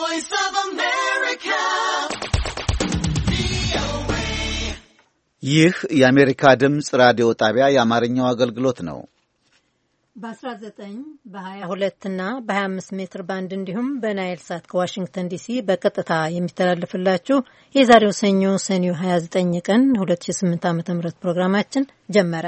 voice of America. ይህ የአሜሪካ ድምፅ ራዲዮ ጣቢያ የአማርኛው አገልግሎት ነው። በ19 በ22 እና በ25 ሜትር ባንድ እንዲሁም በናይል ሳት ከዋሽንግተን ዲሲ በቀጥታ የሚተላለፍላችሁ የዛሬው ሰኞ ሰኔ 29 ቀን 2008 ዓ ም ፕሮግራማችን ጀመረ።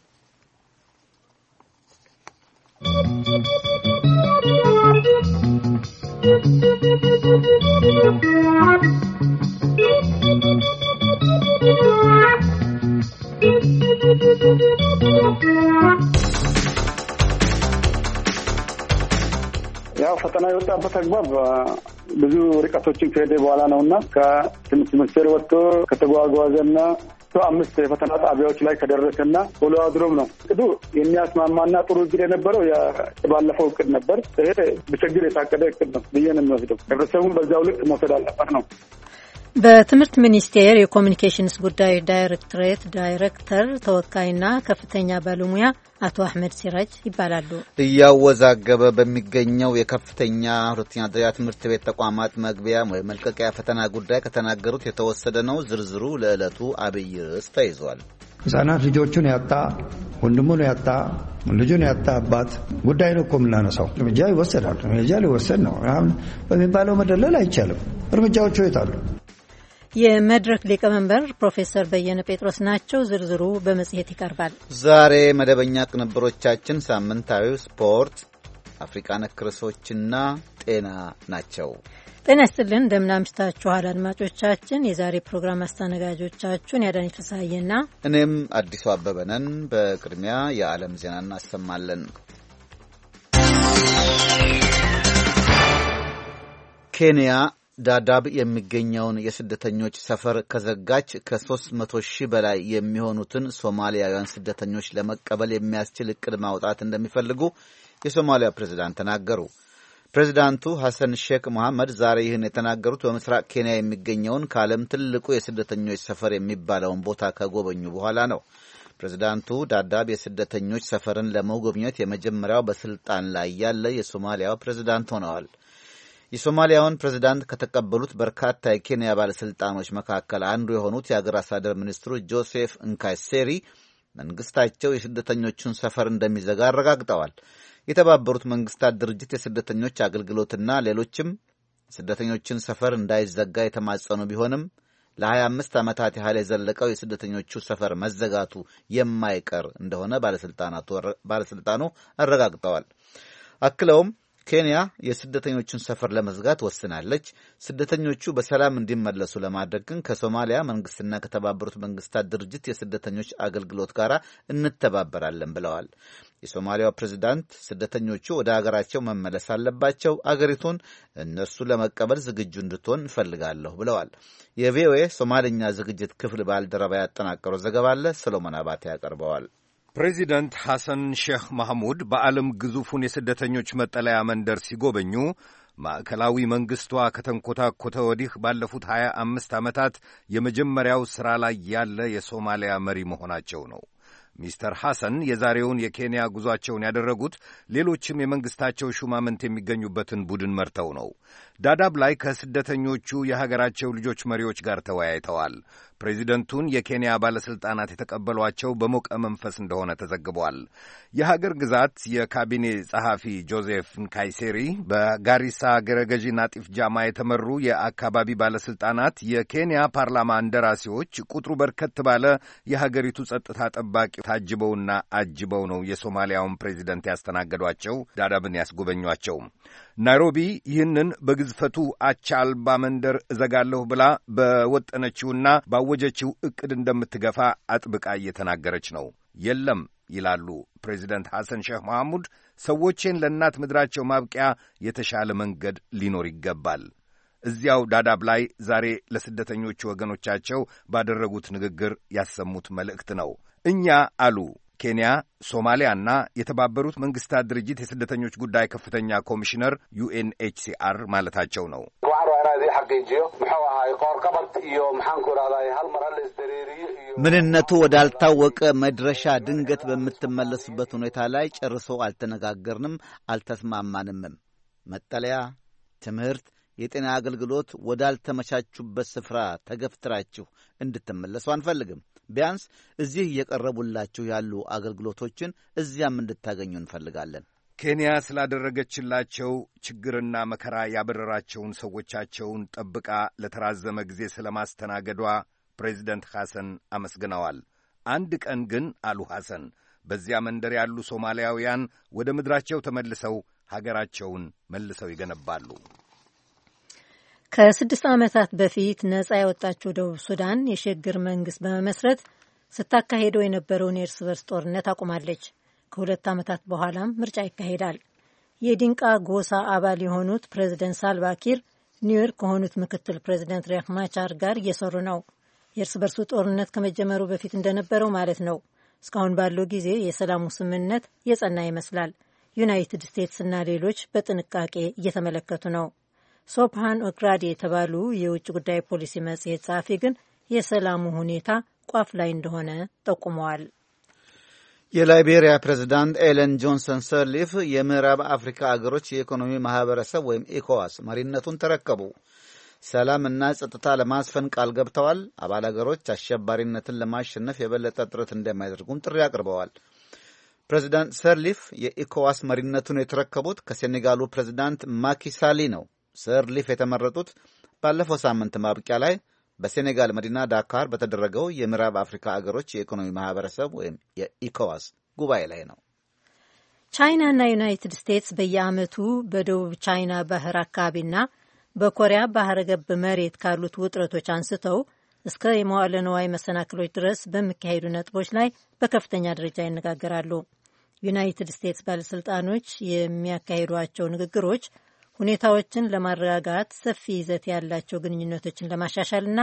ያው ፈተና የወጣበት አግባብ ብዙ ርቀቶችን ከሄደ በኋላ ነው እና ከትምህርት ሚኒስቴር ወጥቶ ከተጓጓዘና አምስት የፈተና ጣቢያዎች ላይ ከደረሰና ውሎ አድሮም ነው እቅዱ የሚያስማማና ጥሩ እቅድ የነበረው ባለፈው እቅድ ነበር። ይሄ በችግር የታቀደ እቅድ ነው ብዬ ነው የሚወስደው። ህብረተሰቡን በዚያው ልክ መውሰድ አለበት ነው። በትምህርት ሚኒስቴር የኮሚኒኬሽንስ ጉዳይ ዳይሬክቶሬት ዳይሬክተር ተወካይና ከፍተኛ ባለሙያ አቶ አህመድ ሲራጅ ይባላሉ። እያወዛገበ በሚገኘው የከፍተኛ ሁለተኛ ደረጃ ትምህርት ቤት ተቋማት መግቢያ ወይም መልቀቂያ ፈተና ጉዳይ ከተናገሩት የተወሰደ ነው። ዝርዝሩ ለዕለቱ አብይ ርዕስ ተይዟል። ህጻናት ልጆቹን ያጣ ወንድሙን ያጣ ልጁን ያጣ አባት ጉዳይ ነው እኮ የምናነሳው። እርምጃ ይወሰዳል። እርምጃ ሊወሰድ ነው በሚባለው መደለል አይቻልም። እርምጃዎቹ የታሉ? የመድረክ ሊቀመንበር ፕሮፌሰር በየነ ጴጥሮስ ናቸው። ዝርዝሩ በመጽሔት ይቀርባል። ዛሬ መደበኛ ቅንብሮቻችን ሳምንታዊው ስፖርት፣ አፍሪቃ ነክ ርዕሶችና ጤና ናቸው። ጤና ይስጥልን፣ እንደምን አምሽታችኋል አድማጮቻችን። የዛሬ ፕሮግራም አስተናጋጆቻችሁን ያዳኝ ፍስሐዬና እኔም አዲሱ አበበ ነን። በቅድሚያ የዓለም ዜና እናሰማለን። ኬንያ ዳዳብ የሚገኘውን የስደተኞች ሰፈር ከዘጋች ከ300 ሺህ በላይ የሚሆኑትን ሶማሊያውያን ስደተኞች ለመቀበል የሚያስችል እቅድ ማውጣት እንደሚፈልጉ የሶማሊያ ፕሬዝዳንት ተናገሩ። ፕሬዚዳንቱ ሐሰን ሼክ መሐመድ ዛሬ ይህን የተናገሩት በምስራቅ ኬንያ የሚገኘውን ከዓለም ትልቁ የስደተኞች ሰፈር የሚባለውን ቦታ ከጎበኙ በኋላ ነው። ፕሬዚዳንቱ ዳዳብ የስደተኞች ሰፈርን ለመጎብኘት የመጀመሪያው በስልጣን ላይ ያለ የሶማሊያው ፕሬዝዳንት ሆነዋል። የሶማሊያውን ፕሬዝዳንት ከተቀበሉት በርካታ የኬንያ ባለሥልጣኖች መካከል አንዱ የሆኑት የአገር አስተዳደር ሚኒስትሩ ጆሴፍ እንካይሴሪ መንግስታቸው የስደተኞቹን ሰፈር እንደሚዘጋ አረጋግጠዋል። የተባበሩት መንግስታት ድርጅት የስደተኞች አገልግሎትና ሌሎችም ስደተኞችን ሰፈር እንዳይዘጋ የተማጸኑ ቢሆንም ለ25 ዓመታት ያህል የዘለቀው የስደተኞቹ ሰፈር መዘጋቱ የማይቀር እንደሆነ ባለሥልጣኑ አረጋግጠዋል። አክለውም ኬንያ የስደተኞቹን ሰፈር ለመዝጋት ወስናለች። ስደተኞቹ በሰላም እንዲመለሱ ለማድረግ ግን ከሶማሊያ መንግስትና ከተባበሩት መንግስታት ድርጅት የስደተኞች አገልግሎት ጋር እንተባበራለን ብለዋል። የሶማሊያው ፕሬዚዳንት ስደተኞቹ ወደ አገራቸው መመለስ አለባቸው፣ አገሪቱን እነርሱ ለመቀበል ዝግጁ እንድትሆን እንፈልጋለሁ ብለዋል። የቪኦኤ ሶማልኛ ዝግጅት ክፍል ባልደረባ ያጠናቀረው ዘገባ አለ። ሰሎሞን አባቴ ያቀርበዋል። ፕሬዚደንት ሐሰን ሼህ ማህሙድ በዓለም ግዙፉን የስደተኞች መጠለያ መንደር ሲጎበኙ ማዕከላዊ መንግሥቷ ከተንኮታኮተ ወዲህ ባለፉት ሀያ አምስት ዓመታት የመጀመሪያው ሥራ ላይ ያለ የሶማሊያ መሪ መሆናቸው ነው። ሚስተር ሐሰን የዛሬውን የኬንያ ጉዟቸውን ያደረጉት ሌሎችም የመንግሥታቸው ሹማምንት የሚገኙበትን ቡድን መርተው ነው። ዳዳብ ላይ ከስደተኞቹ የሀገራቸው ልጆች መሪዎች ጋር ተወያይተዋል። ፕሬዚደንቱን የኬንያ ባለሥልጣናት የተቀበሏቸው በሞቀ መንፈስ እንደሆነ ተዘግቧል። የሀገር ግዛት የካቢኔ ጸሐፊ ጆዜፍ ንካይሴሪ በጋሪሳ አገረ ገዢ ናጢፍ ጃማ የተመሩ የአካባቢ ባለሥልጣናት የኬንያ ፓርላማ እንደራሴዎች ቁጥሩ በርከት ባለ የሀገሪቱ ጸጥታ ጠባቂ ታጅበውና አጅበው ነው የሶማሊያውን ፕሬዚደንት ያስተናገዷቸው፣ ዳዳብን ያስጎበኟቸው። ናይሮቢ ይህንን በግዝፈቱ አቻ አልባ መንደር እዘጋለሁ ብላ በወጠነችውና ባወጀችው ዕቅድ እንደምትገፋ አጥብቃ እየተናገረች ነው። የለም ይላሉ ፕሬዚደንት ሐሰን ሼህ መሐሙድ፣ ሰዎቼን ለእናት ምድራቸው ማብቂያ የተሻለ መንገድ ሊኖር ይገባል። እዚያው ዳዳብ ላይ ዛሬ ለስደተኞቹ ወገኖቻቸው ባደረጉት ንግግር ያሰሙት መልእክት ነው። እኛ አሉ ኬንያ፣ ሶማሊያና የተባበሩት መንግስታት ድርጅት የስደተኞች ጉዳይ ከፍተኛ ኮሚሽነር ዩኤንኤችሲአር ማለታቸው ነው። ምንነቱ ወዳልታወቀ መድረሻ ድንገት በምትመለሱበት ሁኔታ ላይ ጨርሶ አልተነጋገርንም፣ አልተስማማንምም። መጠለያ፣ ትምህርት፣ የጤና አገልግሎት ወዳልተመቻቹበት ስፍራ ተገፍትራችሁ እንድትመለሱ አንፈልግም። ቢያንስ እዚህ እየቀረቡላችሁ ያሉ አገልግሎቶችን እዚያም እንድታገኙ እንፈልጋለን። ኬንያ ስላደረገችላቸው ችግርና መከራ ያበረራቸውን ሰዎቻቸውን ጠብቃ ለተራዘመ ጊዜ ስለ ማስተናገዷ ፕሬዚደንት ሐሰን አመስግነዋል። አንድ ቀን ግን አሉ ሐሰን፣ በዚያ መንደር ያሉ ሶማሊያውያን ወደ ምድራቸው ተመልሰው ሀገራቸውን መልሰው ይገነባሉ። ከስድስት ዓመታት በፊት ነጻ የወጣችው ደቡብ ሱዳን የሽግግር መንግስት በመመስረት ስታካሄደው የነበረውን የእርስ በርስ ጦርነት አቁማለች። ከሁለት ዓመታት በኋላም ምርጫ ይካሄዳል። የዲንቃ ጎሳ አባል የሆኑት ፕሬዚደንት ሳልቫኪር ኒውዮርክ ከሆኑት ምክትል ፕሬዚደንት ሪያክ ማቻር ጋር እየሰሩ ነው። የእርስ በርሱ ጦርነት ከመጀመሩ በፊት እንደነበረው ማለት ነው። እስካሁን ባለው ጊዜ የሰላሙ ስምምነት የጸና ይመስላል። ዩናይትድ ስቴትስና ሌሎች በጥንቃቄ እየተመለከቱ ነው። ሶፕሃን ኦግራዲ የተባሉ የውጭ ጉዳይ ፖሊሲ መጽሔት ጸሐፊ ግን የሰላሙ ሁኔታ ቋፍ ላይ እንደሆነ ጠቁመዋል። የላይቤሪያ ፕሬዝዳንት ኤለን ጆንሰን ሰርሊፍ የምዕራብ አፍሪካ አገሮች የኢኮኖሚ ማህበረሰብ ወይም ኢኮዋስ መሪነቱን ተረከቡ። ሰላምና ጸጥታ ለማስፈን ቃል ገብተዋል። አባል አገሮች አሸባሪነትን ለማሸነፍ የበለጠ ጥረት እንደሚያደርጉም ጥሪ አቅርበዋል። ፕሬዚዳንት ሰርሊፍ የኢኮዋስ መሪነቱን የተረከቡት ከሴኔጋሉ ፕሬዚዳንት ማኪሳሊ ነው። ሰርሊፍ የተመረጡት ባለፈው ሳምንት ማብቂያ ላይ በሴኔጋል መዲና ዳካር በተደረገው የምዕራብ አፍሪካ አገሮች የኢኮኖሚ ማህበረሰብ ወይም የኢኮዋስ ጉባኤ ላይ ነው። ቻይናና ዩናይትድ ስቴትስ በየዓመቱ በደቡብ ቻይና ባህር አካባቢና በኮሪያ ባህረ ገብ መሬት ካሉት ውጥረቶች አንስተው እስከ የመዋዕለ ነዋይ መሰናክሎች ድረስ በሚካሄዱ ነጥቦች ላይ በከፍተኛ ደረጃ ይነጋገራሉ። ዩናይትድ ስቴትስ ባለሥልጣኖች የሚያካሂዷቸው ንግግሮች ሁኔታዎችን ለማረጋጋት ሰፊ ይዘት ያላቸው ግንኙነቶችን ለማሻሻልና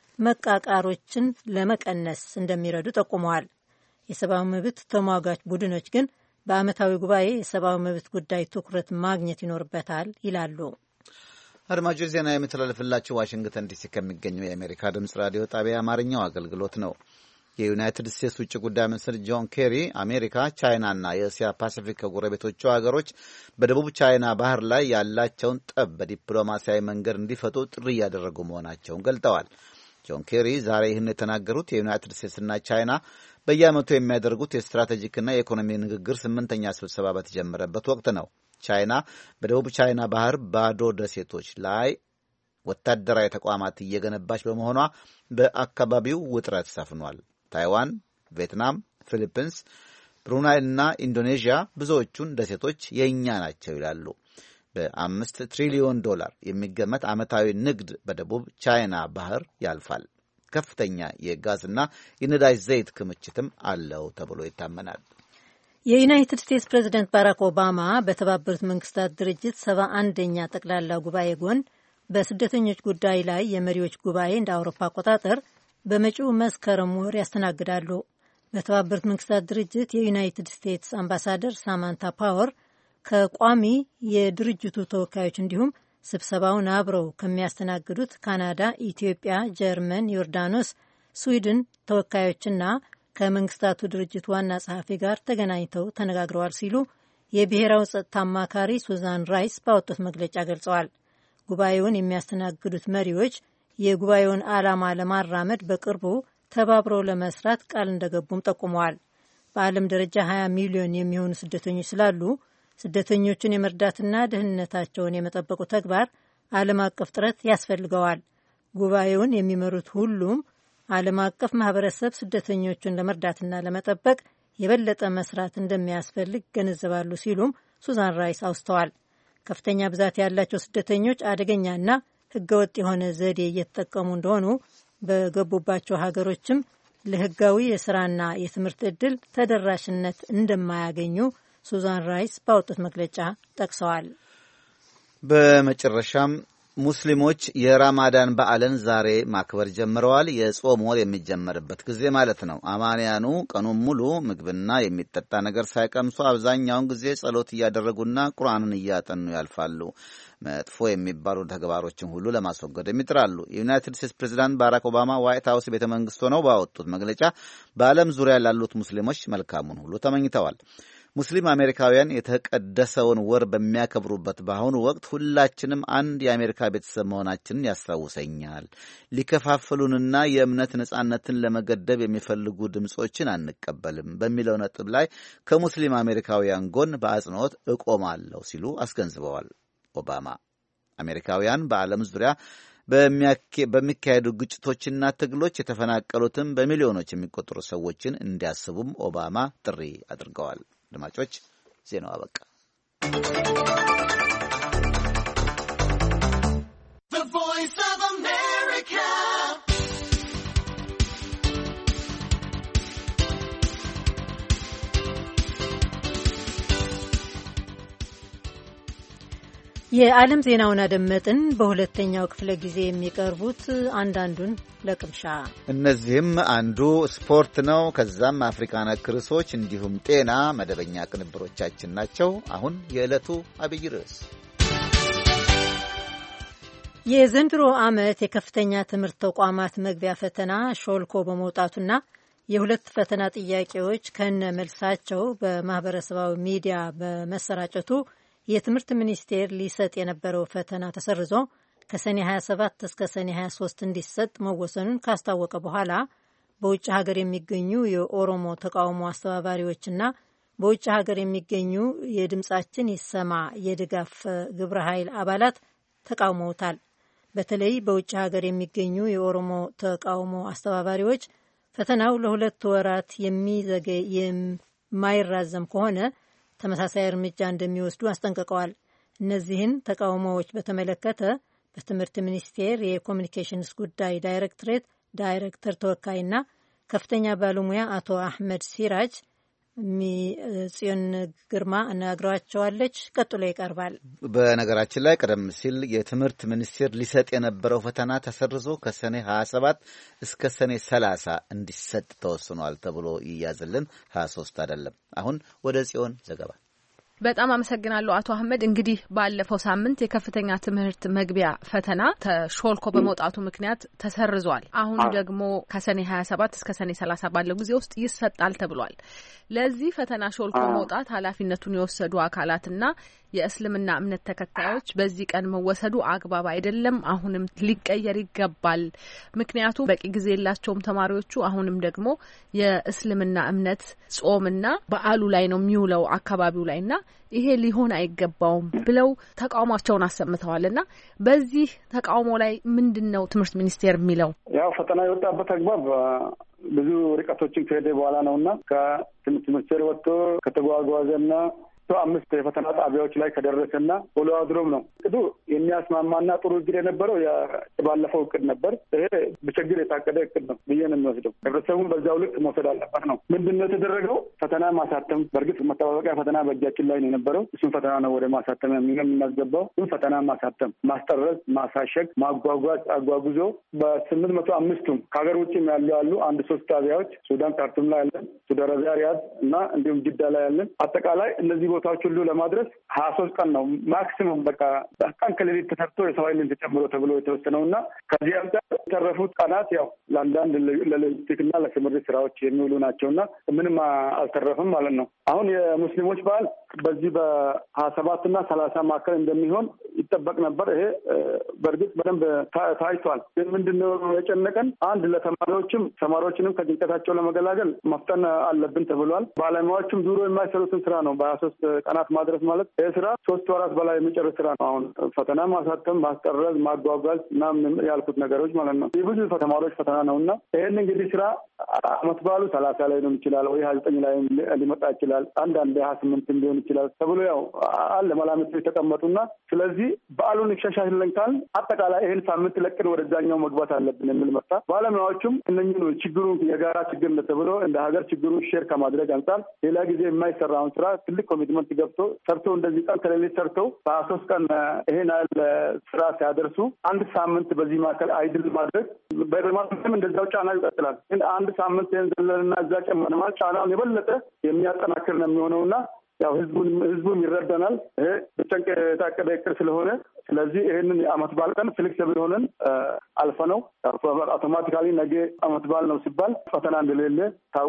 መቃቃሮችን ለመቀነስ እንደሚረዱ ጠቁመዋል። የሰብአዊ መብት ተሟጋች ቡድኖች ግን በዓመታዊ ጉባኤ የሰብአዊ መብት ጉዳይ ትኩረት ማግኘት ይኖርበታል ይላሉ። አድማጮች ዜና የሚተላለፍላችሁ ዋሽንግተን ዲሲ ከሚገኘው የአሜሪካ ድምፅ ራዲዮ ጣቢያ አማርኛው አገልግሎት ነው። የዩናይትድ ስቴትስ ውጭ ጉዳይ ሚኒስትር ጆን ኬሪ አሜሪካ፣ ቻይናና የእስያ ፓሲፊክ ከጎረቤቶቹ ሀገሮች በደቡብ ቻይና ባህር ላይ ያላቸውን ጠብ በዲፕሎማሲያዊ መንገድ እንዲፈቱ ጥሪ እያደረጉ መሆናቸውን ገልጠዋል። ጆን ኬሪ ዛሬ ይህን የተናገሩት የዩናይትድ ስቴትስና ቻይና በየዓመቱ የሚያደርጉት የስትራቴጂክና የኢኮኖሚ ንግግር ስምንተኛ ስብሰባ በተጀመረበት ወቅት ነው። ቻይና በደቡብ ቻይና ባህር ባዶ ደሴቶች ላይ ወታደራዊ ተቋማት እየገነባች በመሆኗ በአካባቢው ውጥረት ሰፍኗል። ታይዋን፣ ቪየትናም፣ ፊሊፒንስ፣ ብሩናይ እና ኢንዶኔዥያ ብዙዎቹን ደሴቶች የእኛ ናቸው ይላሉ። በአምስት ትሪሊዮን ዶላር የሚገመት ዓመታዊ ንግድ በደቡብ ቻይና ባህር ያልፋል። ከፍተኛ የጋዝና የነዳጅ ዘይት ክምችትም አለው ተብሎ ይታመናል። የዩናይትድ ስቴትስ ፕሬዚደንት ባራክ ኦባማ በተባበሩት መንግስታት ድርጅት ሰባ አንደኛ ጠቅላላ ጉባኤ ጎን በስደተኞች ጉዳይ ላይ የመሪዎች ጉባኤ እንደ አውሮፓ አቆጣጠር በመጪው መስከረም ወር ያስተናግዳሉ። በተባበሩት መንግስታት ድርጅት የዩናይትድ ስቴትስ አምባሳደር ሳማንታ ፓወር ከቋሚ የድርጅቱ ተወካዮች እንዲሁም ስብሰባውን አብረው ከሚያስተናግዱት ካናዳ፣ ኢትዮጵያ፣ ጀርመን፣ ዮርዳኖስ፣ ስዊድን ተወካዮችና ከመንግስታቱ ድርጅት ዋና ጸሐፊ ጋር ተገናኝተው ተነጋግረዋል ሲሉ የብሔራዊ ጸጥታ አማካሪ ሱዛን ራይስ ባወጡት መግለጫ ገልጸዋል። ጉባኤውን የሚያስተናግዱት መሪዎች የጉባኤውን ዓላማ ለማራመድ በቅርቡ ተባብረው ለመስራት ቃል እንደገቡም ጠቁመዋል። በዓለም ደረጃ 20 ሚሊዮን የሚሆኑ ስደተኞች ስላሉ ስደተኞቹን የመርዳትና ደህንነታቸውን የመጠበቁ ተግባር ዓለም አቀፍ ጥረት ያስፈልገዋል። ጉባኤውን የሚመሩት ሁሉም ዓለም አቀፍ ማህበረሰብ ስደተኞቹን ለመርዳትና ለመጠበቅ የበለጠ መስራት እንደሚያስፈልግ ገነዘባሉ ሲሉም ሱዛን ራይስ አውስተዋል። ከፍተኛ ብዛት ያላቸው ስደተኞች አደገኛና ህገወጥ የሆነ ዘዴ እየተጠቀሙ እንደሆኑ በገቡባቸው ሀገሮችም ለህጋዊ የስራና የትምህርት ዕድል ተደራሽነት እንደማያገኙ ሱዛን ራይስ ባወጡት መግለጫ ጠቅሰዋል። በመጨረሻም ሙስሊሞች የራማዳን በዓልን ዛሬ ማክበር ጀምረዋል። የጾም ወር የሚጀመርበት ጊዜ ማለት ነው። አማንያኑ ቀኑን ሙሉ ምግብና የሚጠጣ ነገር ሳይቀምሱ አብዛኛውን ጊዜ ጸሎት እያደረጉና ቁርአንን እያጠኑ ያልፋሉ። መጥፎ የሚባሉ ተግባሮችን ሁሉ ለማስወገድ ይጥራሉ። የዩናይትድ ስቴትስ ፕሬዚዳንት ባራክ ኦባማ ዋይት ሀውስ ቤተ መንግስት ሆነው ባወጡት መግለጫ በዓለም ዙሪያ ላሉት ሙስሊሞች መልካሙን ሁሉ ተመኝተዋል። ሙስሊም አሜሪካውያን የተቀደሰውን ወር በሚያከብሩበት በአሁኑ ወቅት ሁላችንም አንድ የአሜሪካ ቤተሰብ መሆናችንን ያስታውሰኛል። ሊከፋፍሉንና የእምነት ነጻነትን ለመገደብ የሚፈልጉ ድምፆችን አንቀበልም በሚለው ነጥብ ላይ ከሙስሊም አሜሪካውያን ጎን በአጽንኦት እቆማለሁ ሲሉ አስገንዝበዋል ኦባማ። አሜሪካውያን በዓለም ዙሪያ በሚካሄዱ ግጭቶችና ትግሎች የተፈናቀሉትን በሚሊዮኖች የሚቆጠሩ ሰዎችን እንዲያስቡም ኦባማ ጥሪ አድርገዋል። አድማጮች፣ ዜናው አበቃ። የዓለም ዜናውን አደመጥን። በሁለተኛው ክፍለ ጊዜ የሚቀርቡት አንዳንዱን ለቅምሻ እነዚህም አንዱ ስፖርት ነው። ከዛም አፍሪካ ነክ ርዕሶች እንዲሁም ጤና መደበኛ ቅንብሮቻችን ናቸው። አሁን የዕለቱ አብይ ርዕስ የዘንድሮ ዓመት የከፍተኛ ትምህርት ተቋማት መግቢያ ፈተና ሾልኮ በመውጣቱና የሁለት ፈተና ጥያቄዎች ከነ መልሳቸው በማህበረሰባዊ ሚዲያ በመሰራጨቱ የትምህርት ሚኒስቴር ሊሰጥ የነበረው ፈተና ተሰርዞ ከሰኔ 27 እስከ ሰኔ 23 እንዲሰጥ መወሰኑን ካስታወቀ በኋላ በውጭ ሀገር የሚገኙ የኦሮሞ ተቃውሞ አስተባባሪዎችና በውጭ ሀገር የሚገኙ የድምፃችን ይሰማ የድጋፍ ግብረ ኃይል አባላት ተቃውመውታል። በተለይ በውጭ ሀገር የሚገኙ የኦሮሞ ተቃውሞ አስተባባሪዎች ፈተናው ለሁለት ወራት የሚዘገይ የማይራዘም ከሆነ ተመሳሳይ እርምጃ እንደሚወስዱ አስጠንቅቀዋል። እነዚህን ተቃውሞዎች በተመለከተ በትምህርት ሚኒስቴር የኮሚኒኬሽንስ ጉዳይ ዳይሬክቶሬት ዳይሬክተር ተወካይና ከፍተኛ ባለሙያ አቶ አሕመድ ሲራጅ ጽዮን ግርማ አነጋግረዋቸዋለች። ቀጥሎ ይቀርባል። በነገራችን ላይ ቀደም ሲል የትምህርት ሚኒስቴር ሊሰጥ የነበረው ፈተና ተሰርዞ ከሰኔ 27 እስከ ሰኔ 30 እንዲሰጥ ተወስኗል ተብሎ ይያዝልን 23 አይደለም። አሁን ወደ ጽዮን ዘገባ በጣም አመሰግናለሁ አቶ አህመድ። እንግዲህ ባለፈው ሳምንት የከፍተኛ ትምህርት መግቢያ ፈተና ተሾልኮ በመውጣቱ ምክንያት ተሰርዟል። አሁን ደግሞ ከሰኔ ሀያ ሰባት እስከ ሰኔ ሰላሳ ባለው ጊዜ ውስጥ ይሰጣል ተብሏል። ለዚህ ፈተና ሾልኮ መውጣት ኃላፊነቱን የወሰዱ አካላትና የእስልምና እምነት ተከታዮች በዚህ ቀን መወሰዱ አግባብ አይደለም፣ አሁንም ሊቀየር ይገባል። ምክንያቱም በቂ ጊዜ የላቸውም ተማሪዎቹ። አሁንም ደግሞ የእስልምና እምነት ጾምና በዓሉ ላይ ነው የሚውለው አካባቢው ላይ እና ይሄ ሊሆን አይገባውም ብለው ተቃውሟቸውን አሰምተዋል። እና በዚህ ተቃውሞ ላይ ምንድን ነው ትምህርት ሚኒስቴር የሚለው? ያው ፈተና የወጣበት አግባብ ብዙ ርቀቶችን ከሄደ በኋላ ነው እና ከትምህርት ሚኒስቴር ወጥቶ ከተጓጓዘና አምስት የፈተና ጣቢያዎች ላይ ከደረሰና ውሎ አድሮም ነው እቅዱ የሚያስማማና ጥሩ እቅድ የነበረው ባለፈው እቅድ ነበር። ይሄ በችግር የታቀደ እቅድ ነው ብዬ ነው የሚወስደው። ህብረተሰቡን በዛው ልክ መውሰድ አለበት ነው። ምንድን ነው የተደረገው? ፈተና ማሳተም። በእርግጥ መጠባበቂያ ፈተና በእጃችን ላይ ነው የነበረው። እሱን ፈተና ነው ወደ ማሳተም የምናስገባው። እሱን ፈተና ማሳተም፣ ማስጠረዝ፣ ማሳሸግ፣ ማጓጓዝ አጓጉዞ በስምንት መቶ አምስቱም ከሀገር ውጭም ያሉ ያሉ አንድ ሶስት ጣቢያዎች ሱዳን ካርቱም ላይ ያለን፣ ሳውዲ አረቢያ ሪያድ እና እንዲሁም ጅዳ ላይ ያለን አጠቃላይ እነዚህ ቦታዎች ሁሉ ለማድረስ ሀያ ሶስት ቀን ነው ማክሲሙም በቃ ቀን ከሌሊት ተሰርቶ የሰው ኃይልን ተጨምሮ ተብሎ የተወሰነው እና ከዚህ አንጻር የተረፉት ቀናት ያው ለአንዳንድ ለሎጂስቲክና ለስምሪት ስራዎች የሚውሉ ናቸው እና ምንም አልተረፍም ማለት ነው። አሁን የሙስሊሞች በዓል በዚህ በሀያ ሰባት እና ሰላሳ መካከል እንደሚሆን ይጠበቅ ነበር። ይሄ በእርግጥ በደንብ ታይቷል። ግን ምንድነው የጨነቀን አንድ ለተማሪዎችም ተማሪዎችንም ከጭንቀታቸው ለመገላገል መፍጠን አለብን ተብሏል። ባለሙያዎችም ዱሮ የማይሰሩትን ስራ ነው በሀያ ሶስት ቀናት ማድረስ ማለት ይህ ስራ ሶስት ወራት በላይ የሚጨርስ ስራ ነው። አሁን ፈተና ማሳተም፣ ማስጠረዝ፣ ማጓጓዝ ምናምን ያልኩት ነገሮች ማለት ነው። የብዙ ተማሪዎች ፈተና ነው እና ይህን እንግዲህ ስራ አመት በዓሉ ሰላሳ ላይ ነው ይችላል ወይ ሀያ ዘጠኝ ላይ ሊመጣ ይችላል። አንዳንድ ሀያ ስምንትም ሊሆን ይችላል ተብሎ ያው አለ መላምቶች የተቀመጡና ስለዚህ በዓሉን ይሻሻልን ካልን አጠቃላይ ይህን ሳምንት ለቅን ወደዛኛው መግባት አለብን የሚል መጣ። ባለሙያዎቹም እነኝህ የችግሩን የጋራ ችግር ተብሎ እንደ ሀገር ችግሩን ሼር ከማድረግ አንጻር ሌላ ጊዜ የማይሰራውን ስራ ትልቅ ኮሚትመንት ገብቶ ሰርቶ እንደዚህ ቀን ከሌሊት ሰርተው በሀያ ሶስት ቀን ይሄን ያህል ስራ ሲያደርሱ አንድ ሳምንት በዚህ መካከል አይድል ማድረግ በማለትም እንደዛው ጫና ይቀጥላል። ግን አንድ ሳምንት ይህን ዘለልና እዛ ጨመር ማለት ጫናውን የበለጠ የሚያጠናክር ነው የሚሆነውና ያው ህዝቡን ህዝቡም ይረዳናል። ይሄ በጨንቅ የታቀደ እቅድ ስለሆነ ስለዚህ ይህንን የአመት በዓል ቀን ፍሌክሲብል ሆነን አልፈ ነው አውቶማቲካሊ ነገ አመት በዓል ነው ሲባል ፈተና እንደሌለ ታውቆ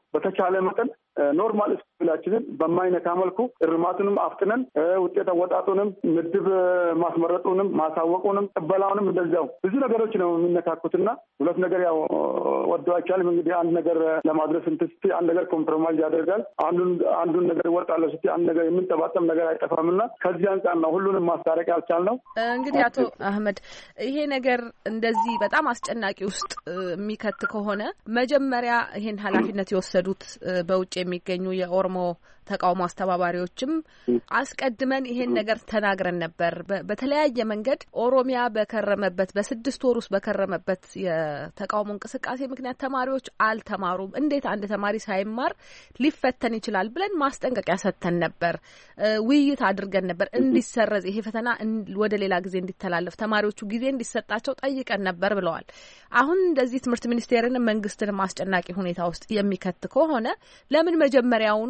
በተቻለ መጠን ኖርማል ስኩላችንን በማይነካ መልኩ እርማቱንም አፍጥነን ውጤት አወጣጡንም ምድብ ማስመረጡንም ማሳወቁንም ቅበላውንም እንደዚያው ብዙ ነገሮች ነው የሚነካኩትና ሁለት ነገር ያው ወዶ አይቻልም። እንግዲህ አንድ ነገር ለማድረስ እንትን ስትይ አንድ ነገር ኮምፕሮማይዝ ያደርጋል። አንዱን አንዱን ነገር እወጣለሁ ስትይ አንድ ነገር የምንጠባጠም ነገር አይጠፋምና ከዚህ አንጻር ነው ሁሉንም ማስታረቅ ያልቻልነው። እንግዲህ አቶ አህመድ ይሄ ነገር እንደዚህ በጣም አስጨናቂ ውስጥ የሚከት ከሆነ መጀመሪያ ይሄን ኃላፊነት የወሰዱት በውጭ የሚገኙ የኦሮሞ ተቃውሞ አስተባባሪዎችም አስቀድመን ይሄን ነገር ተናግረን ነበር። በተለያየ መንገድ ኦሮሚያ በከረመበት በስድስት ወር ውስጥ በከረመበት የተቃውሞ እንቅስቃሴ ምክንያት ተማሪዎች አልተማሩም። እንዴት አንድ ተማሪ ሳይማር ሊፈተን ይችላል ብለን ማስጠንቀቂያ ሰጥተን ነበር። ውይይት አድርገን ነበር እንዲሰረዝ ይሄ ፈተና ወደ ሌላ ጊዜ እንዲተላለፍ ተማሪዎቹ ጊዜ እንዲሰጣቸው ጠይቀን ነበር ብለዋል። አሁን እንደዚህ ትምህርት ሚኒስቴርንም መንግስትንም አስጨናቂ ሁኔታ ውስጥ የሚከት ከሆነ ለምን መጀመሪያውኑ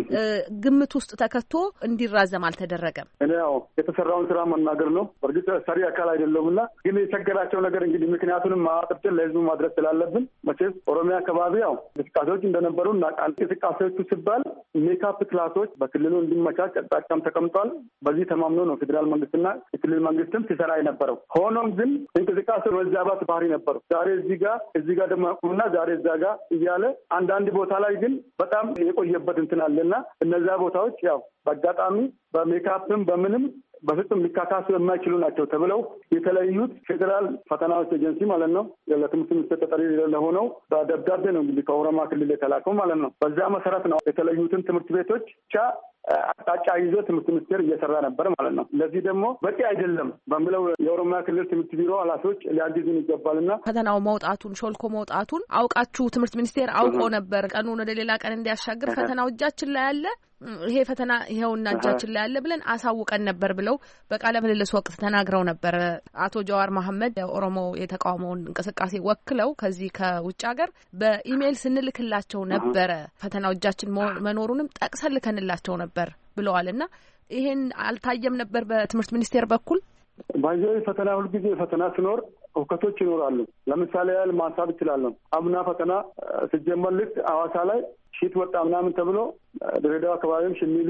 ግምት ውስጥ ተከቶ እንዲራዘም አልተደረገም? እኔ ያው የተሰራውን ስራ መናገር ነው። በእርግጥ ሰሪ አካል አይደለሁም እና ግን የቸገራቸው ነገር እንግዲህ ምክንያቱንም አጥርተን ለህዝቡ ማድረስ ስላለብን መቼስ ኦሮሚያ አካባቢ ያው እንቅስቃሴዎች እንደነበሩ እናውቃለን። እንቅስቃሴዎቹ ሲባል ሜካፕ ክላሶች በክልሉ እንዲመቻች አቅጣጫም ተቀምጧል። በዚህ ተማምኖ ነው ፌዴራል መንግስትና የክልል መንግስትም ሲሰራ የነበረው። ሆኖም ግን እንቅስቃሴ መዛባት ባህሪ ነበሩ። ዛሬ እዚህ ጋር እዚህ ጋር ደግሞ ያቁምና ዛሬ እዛ ጋር እያለ አንዳንድ ቦታ ላይ ግን በጣም የቆየበት እንትን አለና እነዚያ ቦታዎች ያው በአጋጣሚ በሜካፕም በምንም በፍጹም ሊካካሱ የማይችሉ ናቸው ተብለው የተለዩት ፌዴራል ፈተናዎች ኤጀንሲ ማለት ነው ለትምህርት ሚኒስቴር ተጠሪ ለሆነው በደብዳቤ ነው እንግዲህ ከኦሮሚያ ክልል የተላከው ማለት ነው። በዚያ መሰረት ነው የተለዩትን ትምህርት ቤቶች ብቻ አቅጣጫ ይዞ ትምህርት ሚኒስቴር እየሰራ ነበር ማለት ነው። ለዚህ ደግሞ በቂ አይደለም በሚለው የኦሮሚያ ክልል ትምህርት ቢሮ ኃላፊዎች ሊያግዙን ይገባልና ፈተናው መውጣቱን ሾልኮ መውጣቱን አውቃችሁ ትምህርት ሚኒስቴር አውቆ ነበር ቀኑን ወደ ሌላ ቀን እንዲያሻግር ፈተናው እጃችን ላይ አለ ይሄ ፈተና ይኸውና እጃችን ላይ ያለ ብለን አሳውቀን ነበር ብለው በቃለ ምልልስ ወቅት ተናግረው ነበር። አቶ ጀዋር መሐመድ የኦሮሞ የተቃውሞውን እንቅስቃሴ ወክለው ከዚህ ከውጭ ሀገር በኢሜይል ስንልክላቸው ነበረ ፈተናው እጃችን መኖሩንም ጠቅሰን ልከንላቸው ነበር ብለዋል። እና ይሄን አልታየም ነበር በትምህርት ሚኒስቴር በኩል ባይዘ ፈተና ሁልጊዜ ፈተና ሲኖር እውከቶች ይኖራሉ። ለምሳሌ ያህል ማንሳት እችላለሁ። አምና ፈተና ሲጀመር ልክ ሐዋሳ ላይ ሺት ወጣ ምናምን ተብሎ ድሬዳዋ አካባቢም ሽሚሌ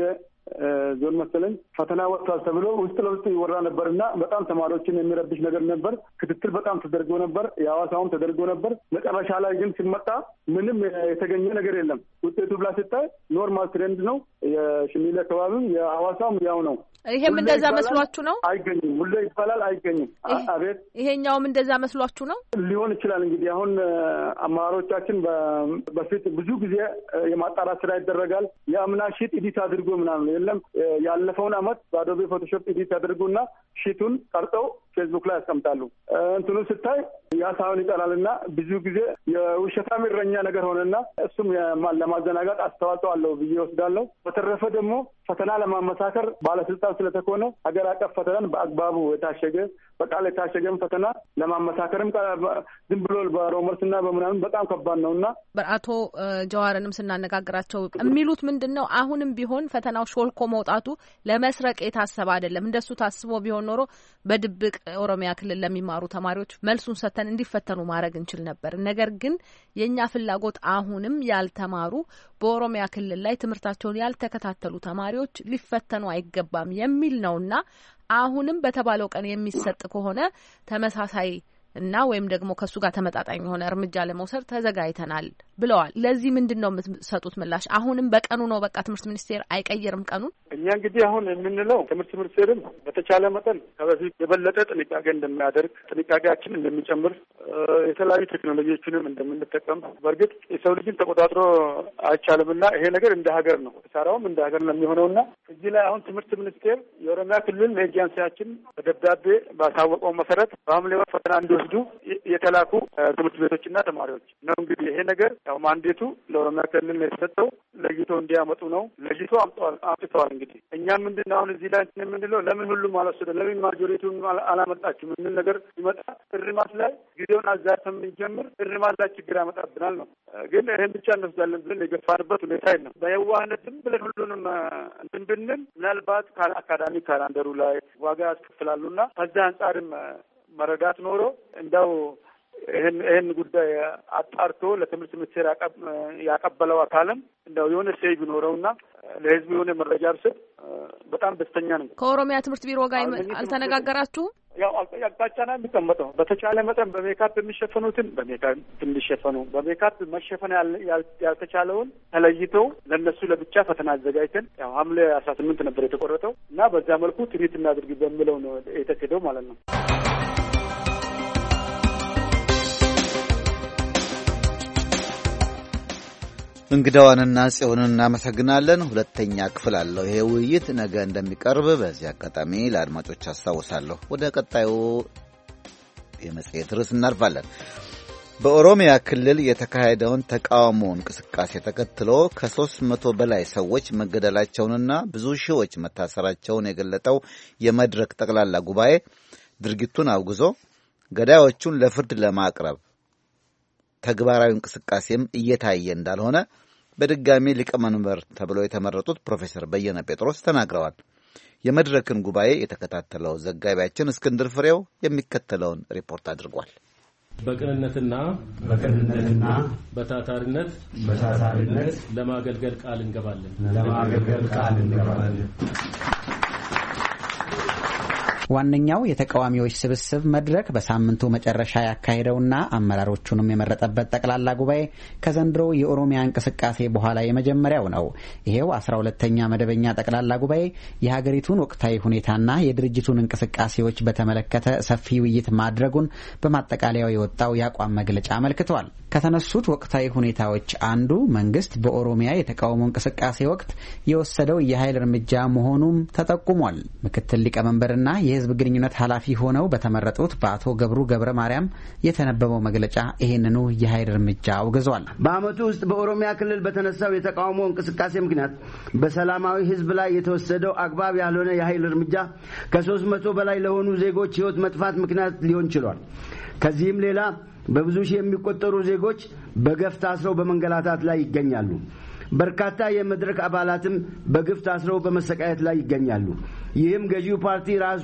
ዞን መሰለኝ ፈተና ወጥቷል ተብሎ ውስጥ ለውስጥ ይወራ ነበር እና በጣም ተማሪዎችን የሚረብሽ ነገር ነበር። ክትትል በጣም ተደርጎ ነበር። የሐዋሳውም ተደርጎ ነበር። መጨረሻ ላይ ግን ሲመጣ ምንም የተገኘ ነገር የለም። ውጤቱ ብላ ስታይ ኖርማል ትሬንድ ነው። የሽሚሌ አካባቢም የሐዋሳውም ያው ነው። ይሄም እንደዛ መስሏችሁ ነው? አይገኝም። ሁሌ ይባላል አይገኝም። አቤት ይሄኛውም እንደዛ መስሏችሁ ነው? ሊሆን ይችላል እንግዲህ አሁን አመራሮቻችን በፊት ብዙ ጊዜ የማጣራት ስራ ይደረጋል። የአምና ሺት ኢዲት አድርጎ ምናምን የለም ያለፈውን አመት በአዶቤ ፎቶሾፕ ኢዲት ያደርጉና ሺቱን ቀርጠው ፌስቡክ ላይ ያስቀምጣሉ። እንትኑ ስታይ ያ ሳይሆን ይቀራል እና ብዙ ጊዜ የውሸታም እረኛ ነገር ሆነና እሱም ለማዘናጋት አስተዋጽኦ አለው ብዬ ወስዳለሁ። በተረፈ ደግሞ ፈተና ለማመሳከር ባለስልጣን ስለተኮነ ሀገር አቀፍ ፈተናን በአግባቡ የታሸገ በቃል የታሸገም ፈተና ለማመሳከርም ዝም ብሎ በሮመርስና በምናምን በጣም ከባድ ነው እና አቶ ጀዋርንም ስናነጋግራቸው የሚሉት ምንድን ነው አሁንም ቢሆን ፈተናው ሾልኮ መውጣቱ ለመስረቅ የታሰበ አይደለም። እንደሱ ታስቦ ቢሆን ኖሮ በድብቅ ኦሮሚያ ክልል ለሚማሩ ተማሪዎች መልሱን ሰጥተን እንዲፈተኑ ማድረግ እንችል ነበር። ነገር ግን የእኛ ፍላጎት አሁንም ያልተማሩ በኦሮሚያ ክልል ላይ ትምህርታቸውን ያልተከታተሉ ተማሪዎች ሊፈተኑ አይገባም የሚል ነውና አሁንም በተባለው ቀን የሚሰጥ ከሆነ ተመሳሳይ እና ወይም ደግሞ ከእሱ ጋር ተመጣጣኝ የሆነ እርምጃ ለመውሰድ ተዘጋጅተናል ብለዋል። ለዚህ ምንድን ነው የምትሰጡት ምላሽ? አሁንም በቀኑ ነው በቃ ትምህርት ሚኒስቴር አይቀይርም ቀኑን? እኛ እንግዲህ አሁን የምንለው ትምህርት ሚኒስቴርም በተቻለ መጠን ከበፊት የበለጠ ጥንቃቄ እንደሚያደርግ ጥንቃቄያችን እንደሚጨምር የተለያዩ ቴክኖሎጂዎችንም እንደምንጠቀም በእርግጥ የሰው ልጅን ተቆጣጥሮ አይቻልምና ይሄ ነገር እንደ ሀገር ነው ሰራውም እንደ ሀገር ነው የሚሆነውና እዚህ ላይ አሁን ትምህርት ሚኒስቴር የኦሮሚያ ክልል ኤጀንሲያችን በደብዳቤ ባሳወቀው መሰረት በሐምሌ ወር ፈተና እንዲወስዱ የተላኩ ትምህርት ቤቶችና ተማሪዎች ነው። እንግዲህ ይሄ ነገር ያው ማንዴቱ ለኦሮሚያ ክልል ነው የተሰጠው። ለይቶ እንዲያመጡ ነው። ለይቶ አምጥተዋል። እንግዲህ እኛ ምንድን ነው አሁን እዚህ ላይ እንትን የምንለው ለምን ሁሉም አልወሰደ ለምን ማጆሪቲውን አላመጣችም የምንል ነገር ሲመጣ እርማት ላይ ጊዜውን አዛተን ብንጀምር እርማት ላይ ችግር ያመጣብናል ነው። ግን ይህን ብቻ እንወስዳለን ብለን የገፋንበት ሁኔታ የለም። በየዋህነትም ብለን ሁሉንም እንትን ብንል ምናልባት አካዳሚክ ካላንደሩ ላይ ዋጋ ያስከፍላሉና ከዛ አንጻርም መረዳት ኖሮ እንደው ይህን ይህን ጉዳይ አጣርቶ ለትምህርት ሚኒስቴር ያቀበለው አካልም እንደው የሆነ ሴይ ቢኖረውና ለህዝቡ የሆነ መረጃ ብስጥ በጣም ደስተኛ ነኝ። ከኦሮሚያ ትምህርት ቢሮ ጋር አልተነጋገራችሁም? ያው አቅጣጫ ነው የሚቀመጠው። በተቻለ መጠን በሜካፕ የሚሸፈኑትን በሜካፕ እንዲሸፈኑ፣ በሜካፕ መሸፈን ያልተቻለውን ተለይተው ለእነሱ ለብቻ ፈተና አዘጋጅተን ያው ሐምሌ አስራ ስምንት ነበር የተቆረጠው እና በዛ መልኩ ትሪት እናድርግ በሚለው ነው የተኬደው ማለት ነው። እንግዳዋንና ጽዮንን እናመሰግናለን። ሁለተኛ ክፍል አለው ይሄ ውይይት ነገ እንደሚቀርብ በዚህ አጋጣሚ ለአድማጮች አስታውሳለሁ። ወደ ቀጣዩ የመጽሔት ርዕስ እናልፋለን። በኦሮሚያ ክልል የተካሄደውን ተቃውሞ እንቅስቃሴ ተከትሎ ከሦስት መቶ በላይ ሰዎች መገደላቸውንና ብዙ ሺዎች መታሰራቸውን የገለጠው የመድረክ ጠቅላላ ጉባኤ ድርጊቱን አውግዞ ገዳዮቹን ለፍርድ ለማቅረብ ተግባራዊ እንቅስቃሴም እየታየ እንዳልሆነ በድጋሚ ሊቀመንበር ተብለው የተመረጡት ፕሮፌሰር በየነ ጴጥሮስ ተናግረዋል። የመድረክን ጉባኤ የተከታተለው ዘጋቢያችን እስክንድር ፍሬው የሚከተለውን ሪፖርት አድርጓል። በቅንነትና በቅንነትና በታታሪነት በታታሪነት ለማገልገል ቃል እንገባለን ለማገልገል ቃል እንገባለን። ዋነኛው የተቃዋሚዎች ስብስብ መድረክ በሳምንቱ መጨረሻ ያካሄደውና አመራሮቹንም የመረጠበት ጠቅላላ ጉባኤ ከዘንድሮ የኦሮሚያ እንቅስቃሴ በኋላ የመጀመሪያው ነው። ይሄው አስራ ሁለተኛ መደበኛ ጠቅላላ ጉባኤ የሀገሪቱን ወቅታዊ ሁኔታና የድርጅቱን እንቅስቃሴዎች በተመለከተ ሰፊ ውይይት ማድረጉን በማጠቃለያው የወጣው የአቋም መግለጫ አመልክቷል። ከተነሱት ወቅታዊ ሁኔታዎች አንዱ መንግስት በኦሮሚያ የተቃውሞ እንቅስቃሴ ወቅት የወሰደው የኃይል እርምጃ መሆኑም ተጠቁሟል። ምክትል ሊቀመንበርና የህዝብ ግንኙነት ኃላፊ ሆነው በተመረጡት በአቶ ገብሩ ገብረ ማርያም የተነበበው መግለጫ ይህንኑ የኃይል እርምጃ አውግዟል። በዓመቱ ውስጥ በኦሮሚያ ክልል በተነሳው የተቃውሞ እንቅስቃሴ ምክንያት በሰላማዊ ህዝብ ላይ የተወሰደው አግባብ ያልሆነ የኃይል እርምጃ ከሶስት መቶ በላይ ለሆኑ ዜጎች ህይወት መጥፋት ምክንያት ሊሆን ችሏል። ከዚህም ሌላ በብዙ ሺህ የሚቆጠሩ ዜጎች በገፍ ታስረው በመንገላታት ላይ ይገኛሉ። በርካታ የመድረክ አባላትም በግፍ ታስረው በመሰቃየት ላይ ይገኛሉ። ይህም ገዢው ፓርቲ ራሱ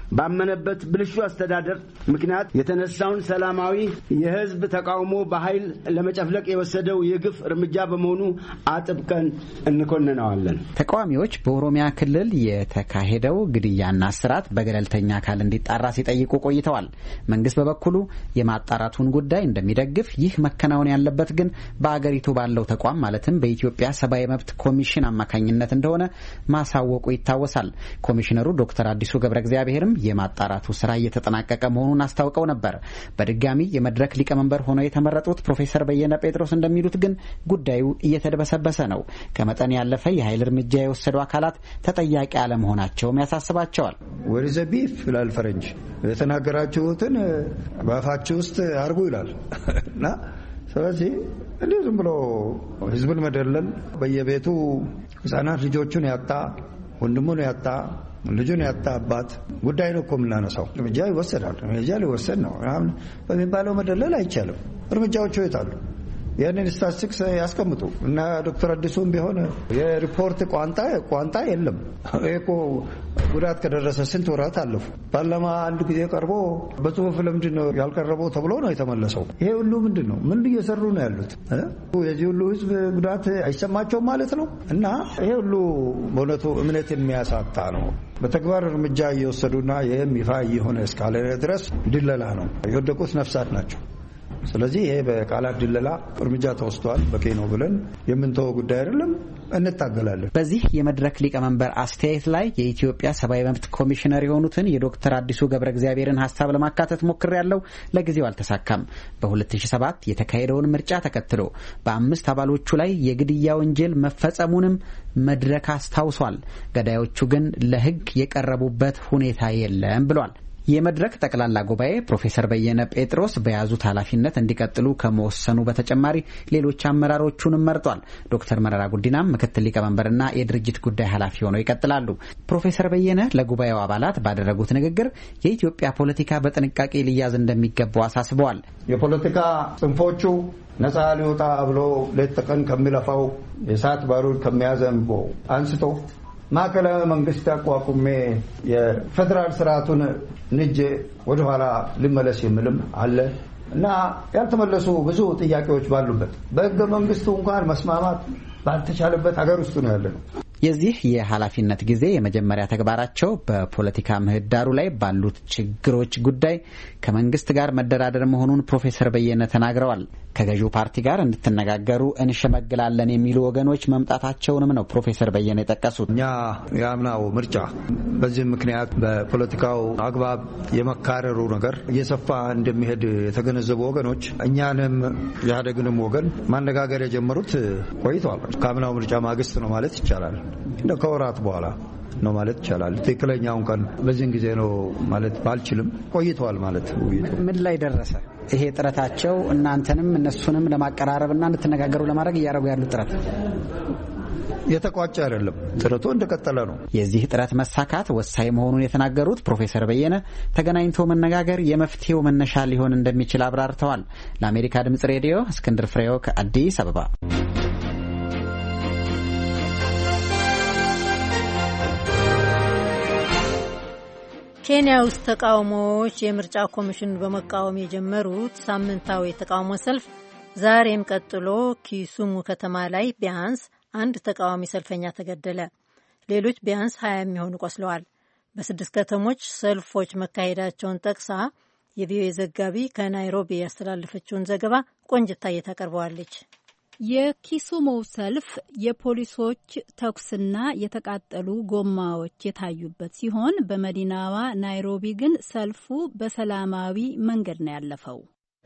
ባመነበት ብልሹ አስተዳደር ምክንያት የተነሳውን ሰላማዊ የህዝብ ተቃውሞ በኃይል ለመጨፍለቅ የወሰደው የግፍ እርምጃ በመሆኑ አጥብቀን እንኮንነዋለን። ተቃዋሚዎች በኦሮሚያ ክልል የተካሄደው ግድያና እስራት በገለልተኛ አካል እንዲጣራ ሲጠይቁ ቆይተዋል። መንግስት በበኩሉ የማጣራቱን ጉዳይ እንደሚደግፍ፣ ይህ መከናወን ያለበት ግን በአገሪቱ ባለው ተቋም ማለትም በኢትዮጵያ ሰብአዊ መብት ኮሚሽን አማካኝነት እንደሆነ ማሳወቁ ይታወሳል። ኮሚሽነሩ ዶክተር አዲሱ ገብረ እግዚአብሔርም የማጣራቱ ስራ እየተጠናቀቀ መሆኑን አስታውቀው ነበር። በድጋሚ የመድረክ ሊቀመንበር ሆነው የተመረጡት ፕሮፌሰር በየነ ጴጥሮስ እንደሚሉት ግን ጉዳዩ እየተደበሰበሰ ነው። ከመጠን ያለፈ የኃይል እርምጃ የወሰዱ አካላት ተጠያቂ አለመሆናቸውም ያሳስባቸዋል። ወሪዘ ቢፍ ይላል ፈረንጅ። የተናገራችሁትን በአፋችሁ ውስጥ አርጉ ይላል እና ስለዚህ እንዲህ ዝም ብሎ ህዝብን መደለል በየቤቱ ህጻናት ልጆቹን ያጣ ወንድሙን ያጣ ልጁን ያጣ አባት ጉዳይ ነው እኮ የምናነሳው። እርምጃ ይወሰዳል። እርምጃ ሊወሰድ ነው በሚባለው መደለል አይቻልም። እርምጃዎቹ የታሉ? ያንን ስታስቲክስ ያስቀምጡ እና ዶክተር አዲሱም ቢሆን የሪፖርት ቋንጣ ቋንጣ የለም። ይሄ እኮ ጉዳት ከደረሰ ስንት ወራት አለፉ። ፓርላማ አንድ ጊዜ ቀርቦ በጽሁፍ ለምንድን ነው ያልቀረበው ተብሎ ነው የተመለሰው። ይሄ ሁሉ ምንድን ነው? ምን እየሰሩ ነው ያሉት? የዚህ ሁሉ ህዝብ ጉዳት አይሰማቸውም ማለት ነው። እና ይሄ ሁሉ በእውነቱ እምነት የሚያሳጣ ነው። በተግባር እርምጃ እየወሰዱና ይህም ይፋ እየሆነ እስካለ ድረስ ድለላ ነው። የወደቁት ነፍሳት ናቸው። ስለዚህ ይሄ በቃላት ድለላ እርምጃ ተወስዷል፣ በቂ ነው ብለን የምንተወው ጉዳይ አይደለም። እንታገላለን። በዚህ የመድረክ ሊቀመንበር አስተያየት ላይ የኢትዮጵያ ሰብአዊ መብት ኮሚሽነር የሆኑትን የዶክተር አዲሱ ገብረ እግዚአብሔርን ሀሳብ ለማካተት ሞክሬያለሁ። ለጊዜው አልተሳካም። በ2007 የተካሄደውን ምርጫ ተከትሎ በአምስት አባሎቹ ላይ የግድያ ወንጀል መፈጸሙንም መድረክ አስታውሷል። ገዳዮቹ ግን ለሕግ የቀረቡበት ሁኔታ የለም ብሏል። የመድረክ ጠቅላላ ጉባኤ ፕሮፌሰር በየነ ጴጥሮስ በያዙት ኃላፊነት እንዲቀጥሉ ከመወሰኑ በተጨማሪ ሌሎች አመራሮቹንም መርጧል። ዶክተር መረራ ጉዲናም ምክትል ሊቀመንበርና የድርጅት ጉዳይ ኃላፊ ሆነው ይቀጥላሉ። ፕሮፌሰር በየነ ለጉባኤው አባላት ባደረጉት ንግግር የኢትዮጵያ ፖለቲካ በጥንቃቄ ሊያዝ እንደሚገባው አሳስበዋል። የፖለቲካ ጽንፎቹ ነፃ ሊወጣ ብሎ ሌት ተቀን ከሚለፋው የእሳት ባሩድ ከሚያዘንበው አንስቶ ማዕከላዊ መንግስት አቋቁሜ የፌዴራል ስርዓቱን ንጄ ወደኋላ ልመለስ የሚልም አለ። እና ያልተመለሱ ብዙ ጥያቄዎች ባሉበት በህገ መንግስቱ እንኳን መስማማት ባልተቻለበት ሀገር ውስጥ ነው ያለ ነው። የዚህ የኃላፊነት ጊዜ የመጀመሪያ ተግባራቸው በፖለቲካ ምህዳሩ ላይ ባሉት ችግሮች ጉዳይ ከመንግስት ጋር መደራደር መሆኑን ፕሮፌሰር በየነ ተናግረዋል። ከገዢው ፓርቲ ጋር እንድትነጋገሩ እንሸመግላለን የሚሉ ወገኖች መምጣታቸውንም ነው ፕሮፌሰር በየነ የጠቀሱት። እኛ የአምናው ምርጫ በዚህም ምክንያት በፖለቲካው አግባብ የመካረሩ ነገር እየሰፋ እንደሚሄድ የተገነዘቡ ወገኖች እኛንም ኢህአዴግንም ወገን ማነጋገር የጀመሩት ቆይተዋል። ከአምናው ምርጫ ማግስት ነው ማለት ይቻላል። እንደ ከወራት በኋላ ነው ማለት ይቻላል። ትክክለኛውን ቀን በዚህን ጊዜ ነው ማለት ባልችልም ቆይተዋል ማለት ውይይቱ ምን ላይ ደረሰ? ይሄ ጥረታቸው እናንተንም እነሱንም ለማቀራረብና እንድትነጋገሩ ለማድረግ እያደረጉ ያሉት ጥረት የተቋጨ አይደለም። ጥረቱ እንደቀጠለ ነው። የዚህ ጥረት መሳካት ወሳኝ መሆኑን የተናገሩት ፕሮፌሰር በየነ ተገናኝቶ መነጋገር የመፍትሄው መነሻ ሊሆን እንደሚችል አብራርተዋል። ለአሜሪካ ድምጽ ሬዲዮ እስክንድር ፍሬው ከአዲስ አበባ ኬንያ ውስጥ ተቃውሞዎች የምርጫ ኮሚሽን በመቃወም የጀመሩት ሳምንታዊ የተቃውሞ ሰልፍ ዛሬም ቀጥሎ ኪሱሙ ከተማ ላይ ቢያንስ አንድ ተቃዋሚ ሰልፈኛ ተገደለ። ሌሎች ቢያንስ ሀያ የሚሆኑ ቆስለዋል። በስድስት ከተሞች ሰልፎች መካሄዳቸውን ጠቅሳ የቪኦኤ ዘጋቢ ከናይሮቢ ያስተላለፈችውን ዘገባ ቆንጅታ ታቀርበዋለች። የኪሱሙ ሰልፍ የፖሊሶች ተኩስና የተቃጠሉ ጎማዎች የታዩበት ሲሆን በመዲናዋ ናይሮቢ ግን ሰልፉ በሰላማዊ መንገድ ነው ያለፈው።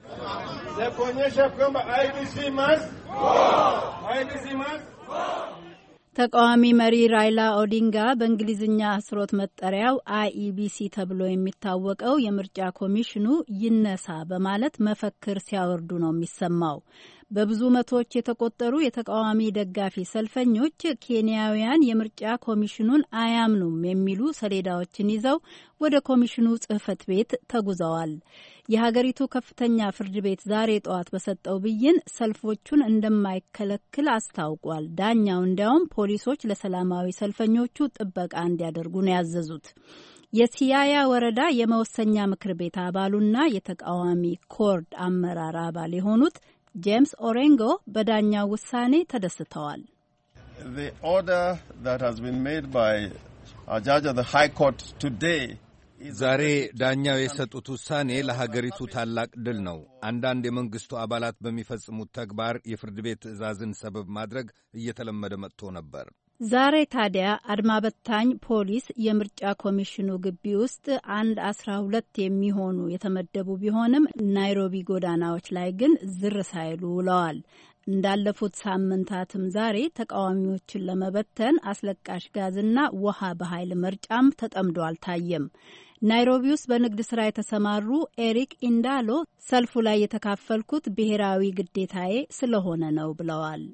ተቃዋሚ መሪ ራይላ ኦዲንጋ በእንግሊዝኛ አህጽሮት መጠሪያው አይኢቢሲ ተብሎ የሚታወቀው የምርጫ ኮሚሽኑ ይነሳ በማለት መፈክር ሲያወርዱ ነው የሚሰማው። በብዙ መቶዎች የተቆጠሩ የተቃዋሚ ደጋፊ ሰልፈኞች ኬንያውያን የምርጫ ኮሚሽኑን አያምኑም የሚሉ ሰሌዳዎችን ይዘው ወደ ኮሚሽኑ ጽሕፈት ቤት ተጉዘዋል። የሀገሪቱ ከፍተኛ ፍርድ ቤት ዛሬ ጠዋት በሰጠው ብይን ሰልፎቹን እንደማይከለክል አስታውቋል። ዳኛው እንዲያውም ፖሊሶች ለሰላማዊ ሰልፈኞቹ ጥበቃ እንዲያደርጉ ነው ያዘዙት። የሲያያ ወረዳ የመወሰኛ ምክር ቤት አባሉና የተቃዋሚ ኮርድ አመራር አባል የሆኑት ጄምስ ኦሬንጎ በዳኛው ውሳኔ ተደስተዋል። ዛሬ ዳኛው የሰጡት ውሳኔ ለሀገሪቱ ታላቅ ድል ነው። አንዳንድ የመንግሥቱ አባላት በሚፈጽሙት ተግባር የፍርድ ቤት ትዕዛዝን ሰበብ ማድረግ እየተለመደ መጥቶ ነበር። ዛሬ ታዲያ አድማ በታኝ ፖሊስ የምርጫ ኮሚሽኑ ግቢ ውስጥ አንድ አስራ ሁለት የሚሆኑ የተመደቡ ቢሆንም ናይሮቢ ጎዳናዎች ላይ ግን ዝር ሳይሉ ውለዋል። እንዳለፉት ሳምንታትም ዛሬ ተቃዋሚዎችን ለመበተን አስለቃሽ ጋዝና ውሃ በኃይል መርጫም ተጠምዶ አልታየም። ናይሮቢ ውስጥ በንግድ ስራ የተሰማሩ ኤሪክ ኢንዳሎ ሰልፉ ላይ የተካፈልኩት ብሔራዊ ግዴታዬ ስለሆነ ነው ብለዋል።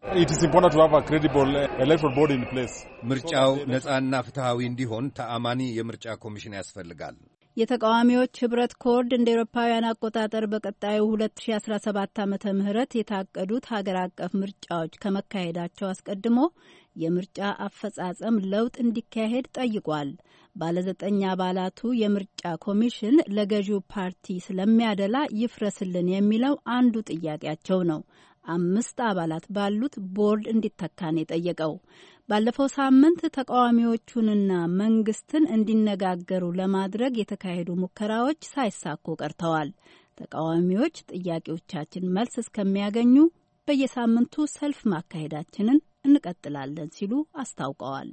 ምርጫው ነጻና ፍትሐዊ እንዲሆን ተአማኒ የምርጫ ኮሚሽን ያስፈልጋል። የተቃዋሚዎች ህብረት ኮርድ እንደ ኤሮፓውያን አቆጣጠር በቀጣዩ 2017 ዓመተ ምህረት የታቀዱት ሀገር አቀፍ ምርጫዎች ከመካሄዳቸው አስቀድሞ የምርጫ አፈጻጸም ለውጥ እንዲካሄድ ጠይቋል። ባለዘጠኝ አባላቱ የምርጫ ኮሚሽን ለገዢው ፓርቲ ስለሚያደላ ይፍረስልን የሚለው አንዱ ጥያቄያቸው ነው። አምስት አባላት ባሉት ቦርድ እንዲተካን የጠየቀው ባለፈው ሳምንት ተቃዋሚዎቹንና መንግስትን እንዲነጋገሩ ለማድረግ የተካሄዱ ሙከራዎች ሳይሳኩ ቀርተዋል። ተቃዋሚዎች ጥያቄዎቻችን መልስ እስከሚያገኙ በየሳምንቱ ሰልፍ ማካሄዳችንን እንቀጥላለን ሲሉ አስታውቀዋል።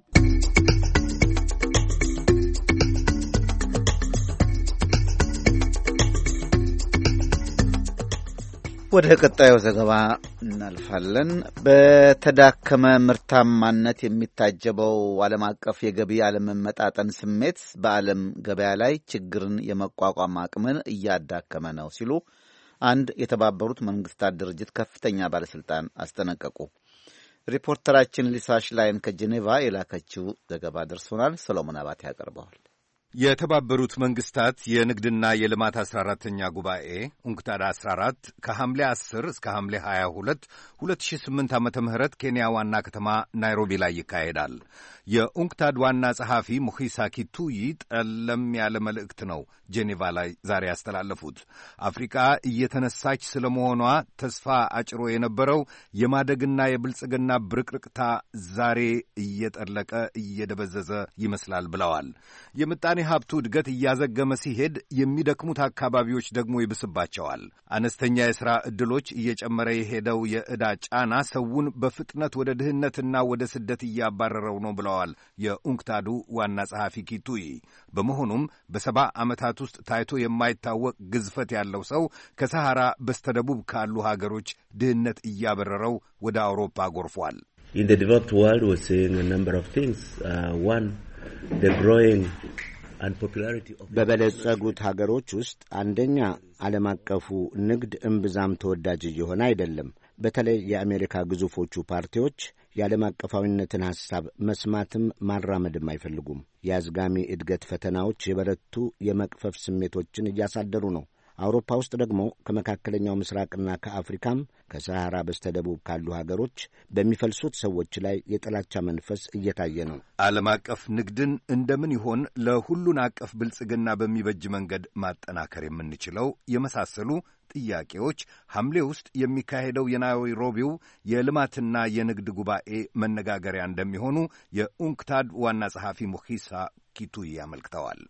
ወደ ቀጣዩ ዘገባ እናልፋለን። በተዳከመ ምርታማነት የሚታጀበው ዓለም አቀፍ የገቢ አለመመጣጠን ስሜት በዓለም ገበያ ላይ ችግርን የመቋቋም አቅምን እያዳከመ ነው ሲሉ አንድ የተባበሩት መንግስታት ድርጅት ከፍተኛ ባለሥልጣን አስጠነቀቁ። ሪፖርተራችን ሊሳሽ ላይን ከጄኔቫ የላከችው ዘገባ ደርሶናል። ሰሎሞን አባቴ ያቀርበዋል። የተባበሩት መንግስታት የንግድና የልማት 14ተኛ ጉባኤ ኡንክታድ 14 ከሐምሌ 10 እስከ ሐምሌ 22 2008 ዓ ም ኬንያ ዋና ከተማ ናይሮቢ ላይ ይካሄዳል። የኡንክታድ ዋና ጸሐፊ ሙኺሳ ኪቱይ ጠለም ያለ መልእክት ነው ጄኔቫ ላይ ዛሬ ያስተላለፉት። አፍሪቃ እየተነሳች ስለ መሆኗ ተስፋ አጭሮ የነበረው የማደግና የብልጽግና ብርቅርቅታ ዛሬ እየጠለቀ እየደበዘዘ ይመስላል ብለዋል። የምጣኔ ሀብቱ እድገት እያዘገመ ሲሄድ የሚደክሙት አካባቢዎች ደግሞ ይብስባቸዋል። አነስተኛ የሥራ ዕድሎች፣ እየጨመረ የሄደው የዕዳ ጫና ሰውን በፍጥነት ወደ ድህነትና ወደ ስደት እያባረረው ነው ብለዋል የኡንክታዱ ዋና ጸሐፊ ኪቱይ። በመሆኑም በሰባ ዓመታት ውስጥ ታይቶ የማይታወቅ ግዝፈት ያለው ሰው ከሰሐራ በስተደቡብ ካሉ ሀገሮች ድህነት እያበረረው ወደ አውሮፓ ጎርፏል። በበለጸጉት ሀገሮች ውስጥ አንደኛ ዓለም አቀፉ ንግድ እምብዛም ተወዳጅ እየሆነ አይደለም። በተለይ የአሜሪካ ግዙፎቹ ፓርቲዎች የዓለም አቀፋዊነትን ሐሳብ መስማትም ማራመድም አይፈልጉም። የአዝጋሚ እድገት ፈተናዎች የበረቱ የመቅፈፍ ስሜቶችን እያሳደሩ ነው። አውሮፓ ውስጥ ደግሞ ከመካከለኛው ምስራቅና ከአፍሪካም ከሰሐራ በስተደቡብ ካሉ ሀገሮች በሚፈልሱት ሰዎች ላይ የጥላቻ መንፈስ እየታየ ነው። ዓለም አቀፍ ንግድን እንደምን ይሆን ለሁሉን አቀፍ ብልጽግና በሚበጅ መንገድ ማጠናከር የምንችለው የመሳሰሉ ጥያቄዎች ሐምሌ ውስጥ የሚካሄደው የናይሮቢው የልማትና የንግድ ጉባኤ መነጋገሪያ እንደሚሆኑ የኡንክታድ ዋና ጸሐፊ ሙኺሳ ኪቱይ አመልክተዋል።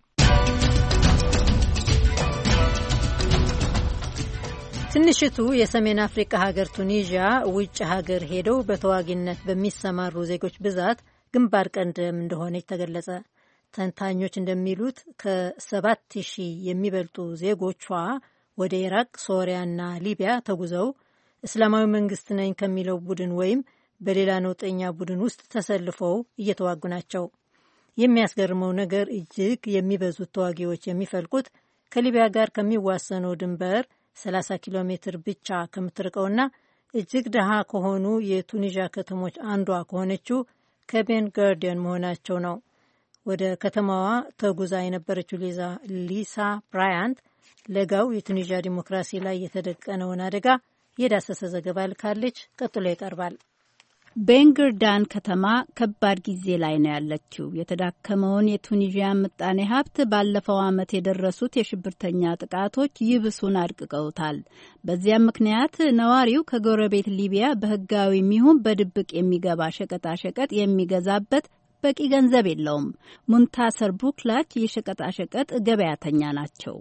ትንሽቱ የሰሜን አፍሪካ ሀገር ቱኒዥያ ውጭ ሀገር ሄደው በተዋጊነት በሚሰማሩ ዜጎች ብዛት ግንባር ቀደም እንደሆነች ተገለጸ። ተንታኞች እንደሚሉት ከሰባት ሺህ የሚበልጡ ዜጎቿ ወደ ኢራቅ፣ ሶሪያና ሊቢያ ተጉዘው እስላማዊ መንግስት ነኝ ከሚለው ቡድን ወይም በሌላ ነውጠኛ ቡድን ውስጥ ተሰልፈው እየተዋጉ ናቸው። የሚያስገርመው ነገር እጅግ የሚበዙት ተዋጊዎች የሚፈልቁት ከሊቢያ ጋር ከሚዋሰነው ድንበር 30 ኪሎ ሜትር ብቻ ከምትርቀውና እጅግ ድሃ ከሆኑ የቱኒዥያ ከተሞች አንዷ ከሆነችው ከቤን ጋርዲያን መሆናቸው ነው። ወደ ከተማዋ ተጉዛ የነበረችው ሊሳ ብራያንት ለጋው የቱኒዥያ ዲሞክራሲ ላይ የተደቀነውን አደጋ የዳሰሰ ዘገባ ልካለች። ቀጥሎ ይቀርባል። ቤንግርዳን ከተማ ከባድ ጊዜ ላይ ነው ያለችው። የተዳከመውን የቱኒዥያ ምጣኔ ሀብት ባለፈው ዓመት የደረሱት የሽብርተኛ ጥቃቶች ይብሱን አድቅቀውታል። በዚያም ምክንያት ነዋሪው ከጎረቤት ሊቢያ በህጋዊ የሚሆን በድብቅ የሚገባ ሸቀጣሸቀጥ የሚገዛበት በቂ ገንዘብ የለውም። ሙንታሰር ቡክላች የሸቀጣሸቀጥ ገበያተኛ ናቸው።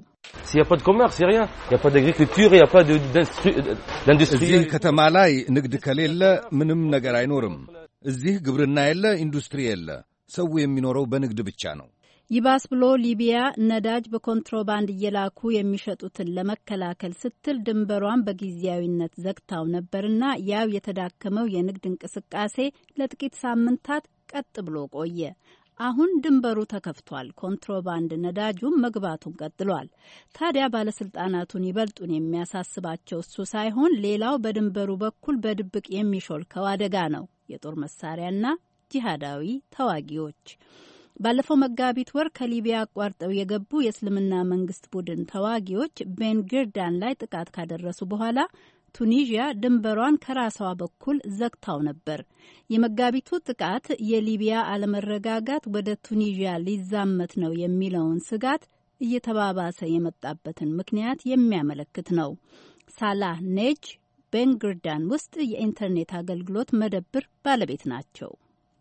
እዚህ ከተማ ላይ ንግድ ከሌለ ምንም ነገር አይኖርም። እዚህ ግብርና የለ፣ ኢንዱስትሪ የለ። ሰው የሚኖረው በንግድ ብቻ ነው። ይባስ ብሎ ሊቢያ ነዳጅ በኮንትሮባንድ እየላኩ የሚሸጡትን ለመከላከል ስትል ድንበሯን በጊዜያዊነት ዘግታው ነበርና ያው የተዳከመው የንግድ እንቅስቃሴ ለጥቂት ሳምንታት ቀጥ ብሎ ቆየ። አሁን ድንበሩ ተከፍቷል። ኮንትሮባንድ ነዳጁም መግባቱን ቀጥሏል። ታዲያ ባለስልጣናቱን ይበልጡን የሚያሳስባቸው እሱ ሳይሆን ሌላው በድንበሩ በኩል በድብቅ የሚሾልከው አደጋ ነው። የጦር መሳሪያና ጂሃዳዊ ተዋጊዎች ባለፈው መጋቢት ወር ከሊቢያ አቋርጠው የገቡ የእስልምና መንግስት ቡድን ተዋጊዎች ቤንግርዳን ላይ ጥቃት ካደረሱ በኋላ ቱኒዥያ ድንበሯን ከራሷ በኩል ዘግታው ነበር። የመጋቢቱ ጥቃት የሊቢያ አለመረጋጋት ወደ ቱኒዥያ ሊዛመት ነው የሚለውን ስጋት እየተባባሰ የመጣበትን ምክንያት የሚያመለክት ነው። ሳላህ ኔጅ ቤንግርዳን ውስጥ የኢንተርኔት አገልግሎት መደብር ባለቤት ናቸው።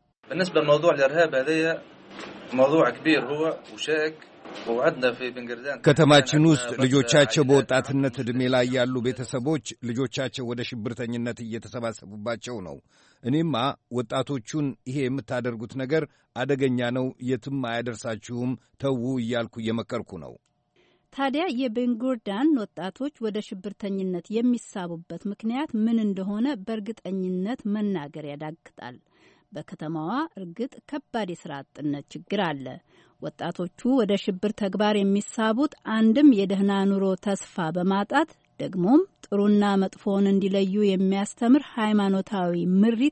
ከተማችን ውስጥ ልጆቻቸው በወጣትነት ዕድሜ ላይ ያሉ ቤተሰቦች ልጆቻቸው ወደ ሽብርተኝነት እየተሰባሰቡባቸው ነው። እኔማ ወጣቶቹን ይሄ የምታደርጉት ነገር አደገኛ ነው፣ የትም አያደርሳችሁም፣ ተዉ እያልኩ እየመከርኩ ነው። ታዲያ የቤንጉርዳን ወጣቶች ወደ ሽብርተኝነት የሚሳቡበት ምክንያት ምን እንደሆነ በእርግጠኝነት መናገር ያዳግጣል። በከተማዋ እርግጥ ከባድ የስራ አጥነት ችግር አለ። ወጣቶቹ ወደ ሽብር ተግባር የሚሳቡት አንድም የደህና ኑሮ ተስፋ በማጣት ደግሞም ጥሩና መጥፎውን እንዲለዩ የሚያስተምር ሃይማኖታዊ ምሪት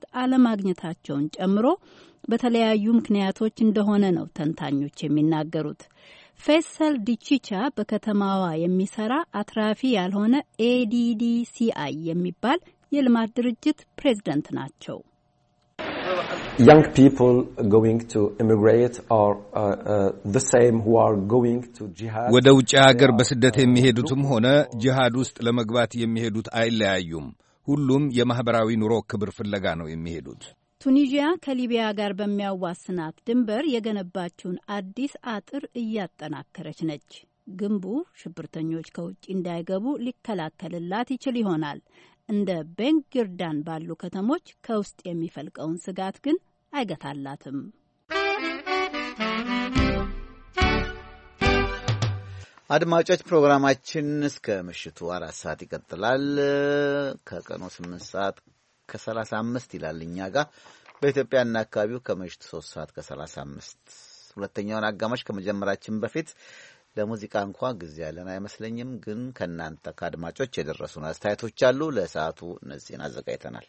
አለማግኘታቸውን ጨምሮ በተለያዩ ምክንያቶች እንደሆነ ነው ተንታኞች የሚናገሩት። ፌሰል ዲቺቻ በከተማዋ የሚሰራ አትራፊ ያልሆነ ኤዲዲሲአይ የሚባል የልማት ድርጅት ፕሬዝደንት ናቸው። young people going to immigrate are uh, uh, the same who are going to jihad. ወደ ውጭ ሀገር በስደት የሚሄዱትም ሆነ ጂሃድ ውስጥ ለመግባት የሚሄዱት አይለያዩም። ሁሉም የማኅበራዊ ኑሮ ክብር ፍለጋ ነው የሚሄዱት። ቱኒዥያ ከሊቢያ ጋር በሚያዋስናት ድንበር የገነባችውን አዲስ አጥር እያጠናከረች ነች። ግንቡ ሽብርተኞች ከውጭ እንዳይገቡ ሊከላከልላት ይችል ይሆናል። እንደ ቤንጊርዳን ባሉ ከተሞች ከውስጥ የሚፈልቀውን ስጋት ግን አይገታላትም። አድማጮች ፕሮግራማችን እስከ ምሽቱ አራት ሰዓት ይቀጥላል። ከቀኑ ስምንት ሰዓት ከሰላሳ አምስት ይላል እኛ ጋር በኢትዮጵያና አካባቢው ከምሽቱ ሶስት ሰዓት ከሰላሳ አምስት ሁለተኛውን አጋማሽ ከመጀመራችን በፊት ለሙዚቃ እንኳ ጊዜ ያለን አይመስለኝም። ግን ከእናንተ ከአድማጮች የደረሱን አስተያየቶች አሉ። ለሰዓቱ እነዚህን አዘጋጅተናል።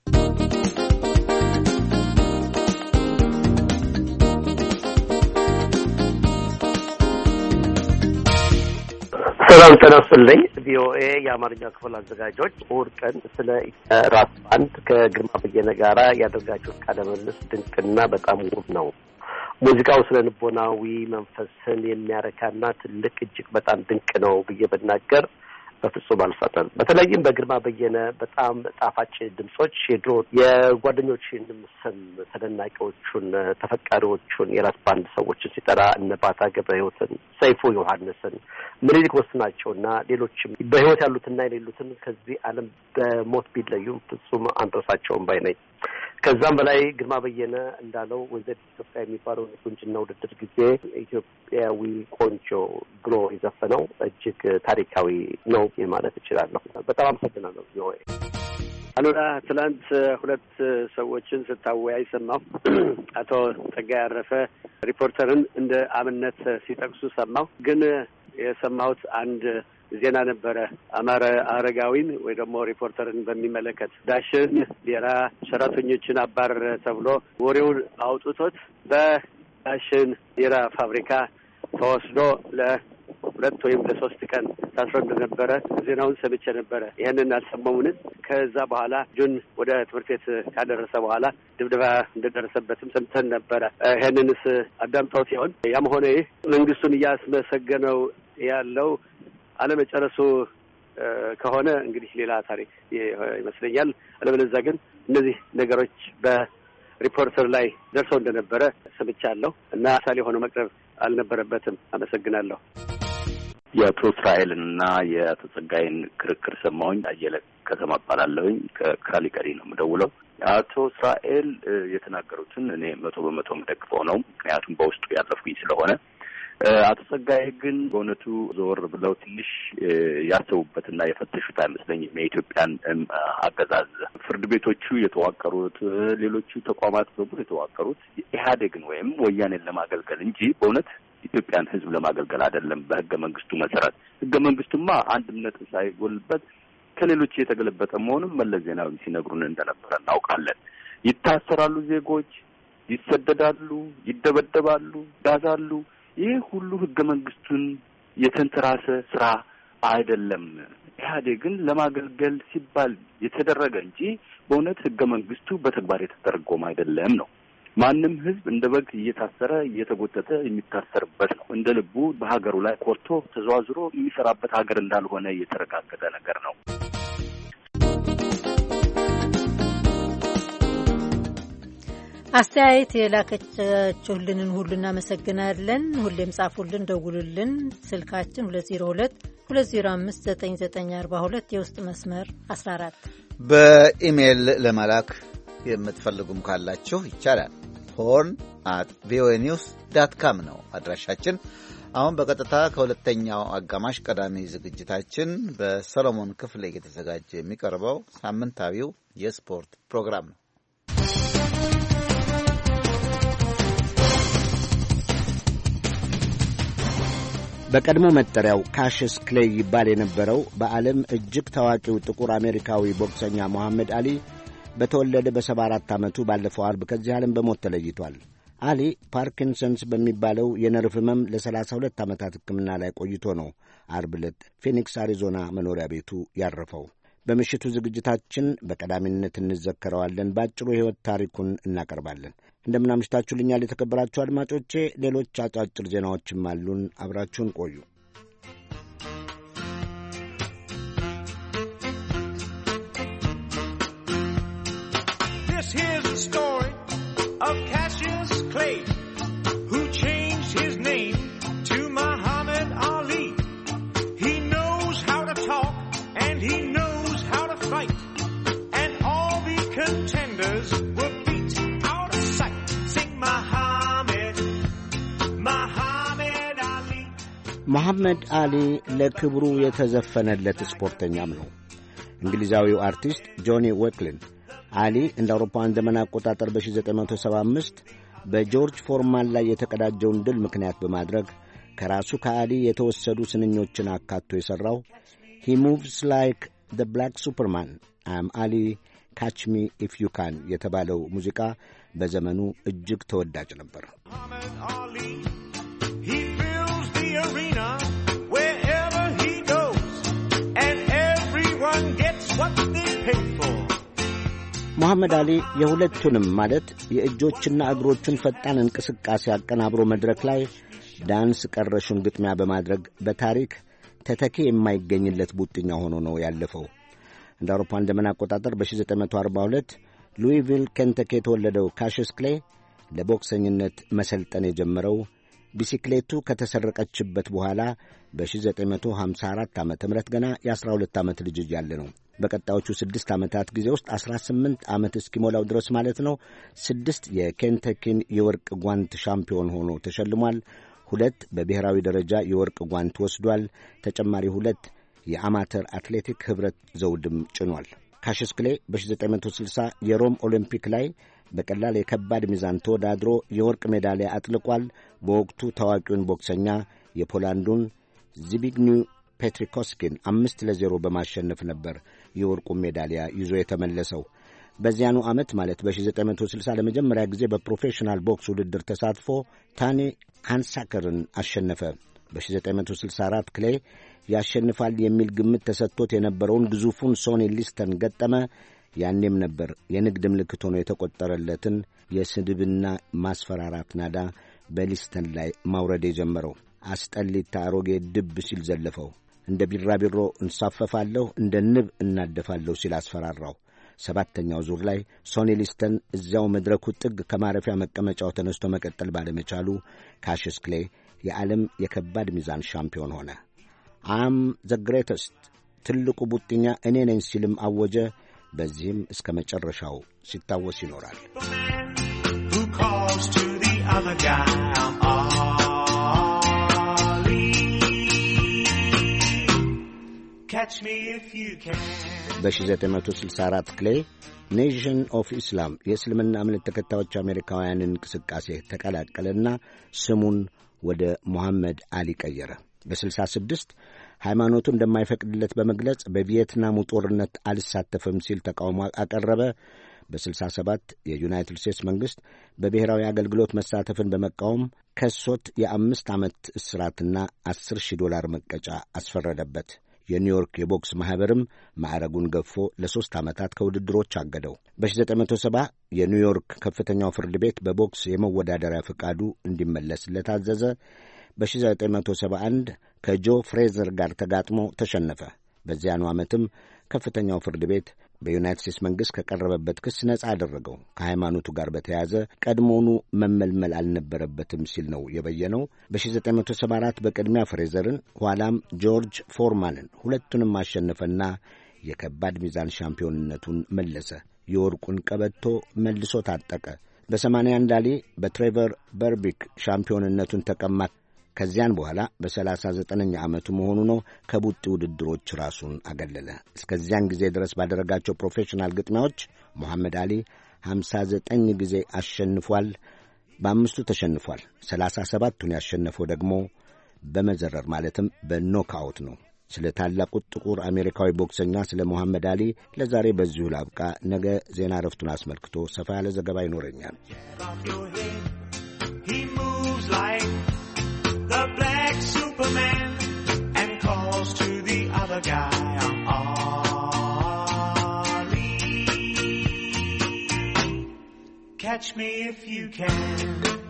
ሰላም ጤና ይስጥልኝ። ቪኦኤ የአማርኛ ክፍል አዘጋጆች እሑድ ቀን ስለ ራስ ባንድ ከግርማ በየነ ጋራ ያደርጋችሁት ቃለ ምልልስ ድንቅና በጣም ውብ ነው። ሙዚቃው ስለ ልቦናዊ መንፈስን የሚያረካና ትልቅ እጅግ በጣም ድንቅ ነው ብዬ ብናገር በፍጹም አልሳተም። በተለይም በግርማ በየነ በጣም ጣፋጭ ድምጾች የድሮ የጓደኞችንም ስም ተደናቂዎቹን፣ ተፈቃሪዎቹን የራስ ባንድ ሰዎችን ሲጠራ እነ ባታ ገብረ ሕይወትን፣ ሰይፉ ዮሐንስን፣ ምኒልክ ወስናቸውና ሌሎችም በሕይወት ያሉትና የሌሉትን ከዚህ ዓለም በሞት ቢለዩም ፍጹም አንረሳቸውም ባይ ነኝ። ከዛም በላይ ግርማ በየነ እንዳለው ወይዘሪት ኢትዮጵያ የሚባለው የቁንጅና ውድድር ጊዜ ኢትዮጵያዊ ቆንጆ ብሎ የዘፈነው እጅግ ታሪካዊ ነው ማለት እችላለሁ። በጣም አመሰግናለሁ። ቪኦኤ አሉላ፣ ትናንት ሁለት ሰዎችን ስታወያይ ሰማሁ። አቶ ጸጋዬ አረፈ ሪፖርተርን እንደ አብነት ሲጠቅሱ ሰማሁ። ግን የሰማሁት አንድ ዜና ነበረ። አማረ አረጋዊን ወይ ደግሞ ሪፖርተርን በሚመለከት ዳሽን ሌላ ሰራተኞችን አባረረ ተብሎ ወሬውን አውጥቶት በዳሽን ሌላ ፋብሪካ ተወስዶ ለሁለት ወይም ለሶስት ቀን ታስሮ እንደነበረ ዜናውን ሰምቼ ነበረ። ይህንን አልሰማሙን። ከዛ በኋላ ልጁን ወደ ትምህርት ቤት ካደረሰ በኋላ ድብደባ እንደደረሰበትም ሰምተን ነበረ። ይህንንስ አዳምጠው ሲሆን ያም ሆነ ይህ መንግስቱን እያስመሰገነው ያለው አለመጨረሱ ከሆነ እንግዲህ ሌላ ታሪክ ይመስለኛል። አለበለዚያ ግን እነዚህ ነገሮች በሪፖርተር ላይ ደርሰው እንደነበረ ሰምቻለሁ እና ምሳሌ ሆኖ መቅረብ አልነበረበትም። አመሰግናለሁ። የአቶ እስራኤልን እና የአቶ ጸጋይን ክርክር ሰማሁኝ። አየለ ከተማ እባላለሁኝ ከካሊቀሪ ነው የምደውለው። አቶ እስራኤል የተናገሩትን እኔ መቶ በመቶ የምደግፈው ነው፣ ምክንያቱም በውስጡ ያለፍኩኝ ስለሆነ አቶ ጸጋዬ ግን በእውነቱ ዘወር ብለው ትንሽ ያሰቡበትና የፈተሹት አይመስለኝም። የኢትዮጵያን አገዛዝ ፍርድ ቤቶቹ የተዋቀሩት፣ ሌሎቹ ተቋማት በሙሉ የተዋቀሩት ኢህአዴግን ወይም ወያኔን ለማገልገል እንጂ በእውነት ኢትዮጵያን ሕዝብ ለማገልገል አይደለም። በህገ መንግስቱ መሰረት ህገ መንግስቱማ አንድም ነጥብ ሳይጎልበት ከሌሎች የተገለበጠ መሆኑን መለስ ዜናዊ ሲነግሩን እንደነበረ እናውቃለን። ይታሰራሉ፣ ዜጎች ይሰደዳሉ፣ ይደበደባሉ፣ ያዛሉ። ይህ ሁሉ ህገ መንግስቱን የተንተራሰ ስራ አይደለም። ኢህአዴግን ለማገልገል ሲባል የተደረገ እንጂ በእውነት ህገ መንግስቱ በተግባር የተተረጎመ አይደለም ነው። ማንም ህዝብ እንደ በግ እየታሰረ እየተጎተተ የሚታሰርበት ነው። እንደ ልቡ በሀገሩ ላይ ኮርቶ ተዘዋዝሮ የሚሰራበት ሀገር እንዳልሆነ የተረጋገጠ ነገር ነው። አስተያየት የላከቻችሁልንን ሁሉ እናመሰግናለን። ሁሌም ጻፉልን፣ ደውሉልን። ስልካችን 202 2059942 የውስጥ መስመር 14። በኢሜይል ለመላክ የምትፈልጉም ካላችሁ ይቻላል። ሆርን አት ቪኦኤ ኒውስ ዳት ካም ነው አድራሻችን። አሁን በቀጥታ ከሁለተኛው አጋማሽ ቀዳሚ ዝግጅታችን በሰሎሞን ክፍሌ እየተዘጋጀ የሚቀርበው ሳምንታዊው የስፖርት ፕሮግራም ነው። በቀድሞ መጠሪያው ካሽስ ክሌይ ይባል የነበረው በዓለም እጅግ ታዋቂው ጥቁር አሜሪካዊ ቦክሰኛ ሞሐመድ አሊ በተወለደ በሰባ አራት ዓመቱ ባለፈው አርብ ከዚህ ዓለም በሞት ተለይቷል። አሊ ፓርኪንሰንስ በሚባለው የነርቭ ህመም ለሰላሳ ሁለት ዓመታት ሕክምና ላይ ቆይቶ ነው አርብ ዕለት ፊኒክስ አሪዞና መኖሪያ ቤቱ ያረፈው። በምሽቱ ዝግጅታችን በቀዳሚነት እንዘከረዋለን። በአጭሩ የሕይወት ታሪኩን እናቀርባለን። እንደምናምሽታችሁልኛል የተከበራችሁ አድማጮቼ። ሌሎች አጫጭር ዜናዎችም አሉን። አብራችሁን ቆዩ። This here's the story of Cassius Clay, who changed his name to Muhammad Ali. He knows how to talk and he knows how to fight, and all the contenders were beat out of sight. Sing Muhammad, Muhammad Ali. መሐመድ አሊ ለክብሩ የተዘፈነለት ስፖርተኛም ነው። እንግሊዛዊው አርቲስት ጆኒ ዌክሊን አሊ እንደ አውሮፓውያን ዘመን አቆጣጠር በ1975 በጆርጅ ፎርማን ላይ የተቀዳጀውን ድል ምክንያት በማድረግ ከራሱ ከአሊ የተወሰዱ ስንኞችን አካቶ የሠራው ሂ ሙቭስ ላይክ ዘ ብላክ ሱፐርማን አም አሊ ካች ሚ ኢፍ ዩ ካን የተባለው ሙዚቃ በዘመኑ እጅግ ተወዳጅ ነበር። Ali. He fills the arena wherever he goes, and everyone gets what they pay for. መሐመድ አሊ የሁለቱንም ማለት የእጆችና እግሮቹን ፈጣን እንቅስቃሴ አቀናብሮ መድረክ ላይ ዳንስ ቀረሹን ግጥሚያ በማድረግ በታሪክ ተተኪ የማይገኝለት ቡጥኛ ሆኖ ነው ያለፈው። እንደ አውሮፓውያን ዘመን አቆጣጠር በ1942 ሉዊቪል ኬንተኪ የተወለደው ካሽስ ክሌ ለቦክሰኝነት መሰልጠን የጀመረው ቢሲክሌቱ ከተሰረቀችበት በኋላ በ1954 ዓ ም ገና የ12 ዓመት ልጅ እያለ ነው። በቀጣዮቹ ስድስት ዓመታት ጊዜ ውስጥ 18 ዓመት እስኪሞላው ድረስ ማለት ነው ስድስት የኬንተኪን የወርቅ ጓንት ሻምፒዮን ሆኖ ተሸልሟል። ሁለት በብሔራዊ ደረጃ የወርቅ ጓንት ወስዷል። ተጨማሪ ሁለት የአማተር አትሌቲክ ኅብረት ዘውድም ጭኗል። ካሽስ ክሌ በ1960 የሮም ኦሊምፒክ ላይ በቀላል የከባድ ሚዛን ተወዳድሮ የወርቅ ሜዳሊያ አጥልቋል። በወቅቱ ታዋቂውን ቦክሰኛ የፖላንዱን ዚቢግኒው ፔትሪኮስኪን አምስት ለዜሮ በማሸነፍ ነበር የወርቁን ሜዳሊያ ይዞ የተመለሰው። በዚያኑ ዓመት ማለት በ1960 ለመጀመሪያ ጊዜ በፕሮፌሽናል ቦክስ ውድድር ተሳትፎ ታኒ ሃንሳከርን አሸነፈ። በ1964 ክሌ ያሸንፋል የሚል ግምት ተሰጥቶት የነበረውን ግዙፉን ሶኒ ሊስተን ገጠመ። ያኔም ነበር የንግድ ምልክት ሆኖ የተቆጠረለትን የስድብና ማስፈራራት ናዳ በሊስተን ላይ ማውረድ የጀመረው። አስጠሊታ አሮጌ ድብ ሲል ዘለፈው። እንደ ቢራቢሮ እንሳፈፋለሁ፣ እንደ ንብ እናደፋለሁ ሲል አስፈራራው። ሰባተኛው ዙር ላይ ሶኒ ሊስተን እዚያው መድረኩ ጥግ ከማረፊያ መቀመጫው ተነስቶ መቀጠል ባለመቻሉ ካሽስ ክሌ የዓለም የከባድ ሚዛን ሻምፒዮን ሆነ። አም ዘ ግሬተስት ትልቁ ቡጥኛ እኔ ነኝ ሲልም አወጀ። በዚህም እስከ መጨረሻው ሲታወስ ይኖራል። Who calls to the other guy? I'm Ali. Catch me if you can. በ1964 ክሌ ኔሽን ኦፍ ኢስላም የእስልምና እምነት ተከታዮች አሜሪካውያንን እንቅስቃሴ ተቀላቀለና ስሙን ወደ ሙሐመድ አሊ ቀየረ። በ66 ሃይማኖቱ እንደማይፈቅድለት በመግለጽ በቪየትናሙ ጦርነት አልሳተፍም ሲል ተቃውሞ አቀረበ። በ67 የዩናይትድ ስቴትስ መንግሥት በብሔራዊ አገልግሎት መሳተፍን በመቃወም ከሶት የአምስት ዓመት እስራትና 10 ሺህ ዶላር መቀጫ አስፈረደበት። የኒውዮርክ የቦክስ ማኅበርም ማዕረጉን ገፎ ለሦስት ዓመታት ከውድድሮች አገደው። በ1970 የኒውዮርክ ከፍተኛው ፍርድ ቤት በቦክስ የመወዳደሪያ ፈቃዱ እንዲመለስለት አዘዘ። በ1971 ከጆ ፍሬዘር ጋር ተጋጥሞ ተሸነፈ። በዚያኑ ዓመትም ከፍተኛው ፍርድ ቤት በዩናይትድ ስቴትስ መንግሥት ከቀረበበት ክስ ነጻ አደረገው። ከሃይማኖቱ ጋር በተያያዘ ቀድሞውኑ መመልመል አልነበረበትም ሲል ነው የበየነው። በ1974 በቅድሚያ ፍሬዘርን ኋላም ጆርጅ ፎርማንን ሁለቱንም አሸነፈና የከባድ ሚዛን ሻምፒዮንነቱን መለሰ። የወርቁን ቀበቶ መልሶ ታጠቀ። በ81 አሊ በትሬቨር በርቢክ ሻምፒዮንነቱን ተቀማ። ከዚያን በኋላ በሰላሳ ዘጠነኛ ዓመቱ መሆኑ ነው ከቡጢ ውድድሮች ራሱን አገለለ። እስከዚያን ጊዜ ድረስ ባደረጋቸው ፕሮፌሽናል ግጥሚያዎች ሞሐመድ አሊ ሀምሳ ዘጠኝ ጊዜ አሸንፏል። በአምስቱ ተሸንፏል። ሰላሳ ሰባቱን ያሸነፈው ደግሞ በመዘረር ማለትም በኖክአውት ነው። ስለ ታላቁ ጥቁር አሜሪካዊ ቦክሰኛ ስለ ሞሐመድ አሊ ለዛሬ በዚሁ ላብቃ። ነገ ዜና እረፍቱን አስመልክቶ ሰፋ ያለ ዘገባ ይኖረኛል። like the black Superman and calls to the other guy, Ollie. Catch me if you can.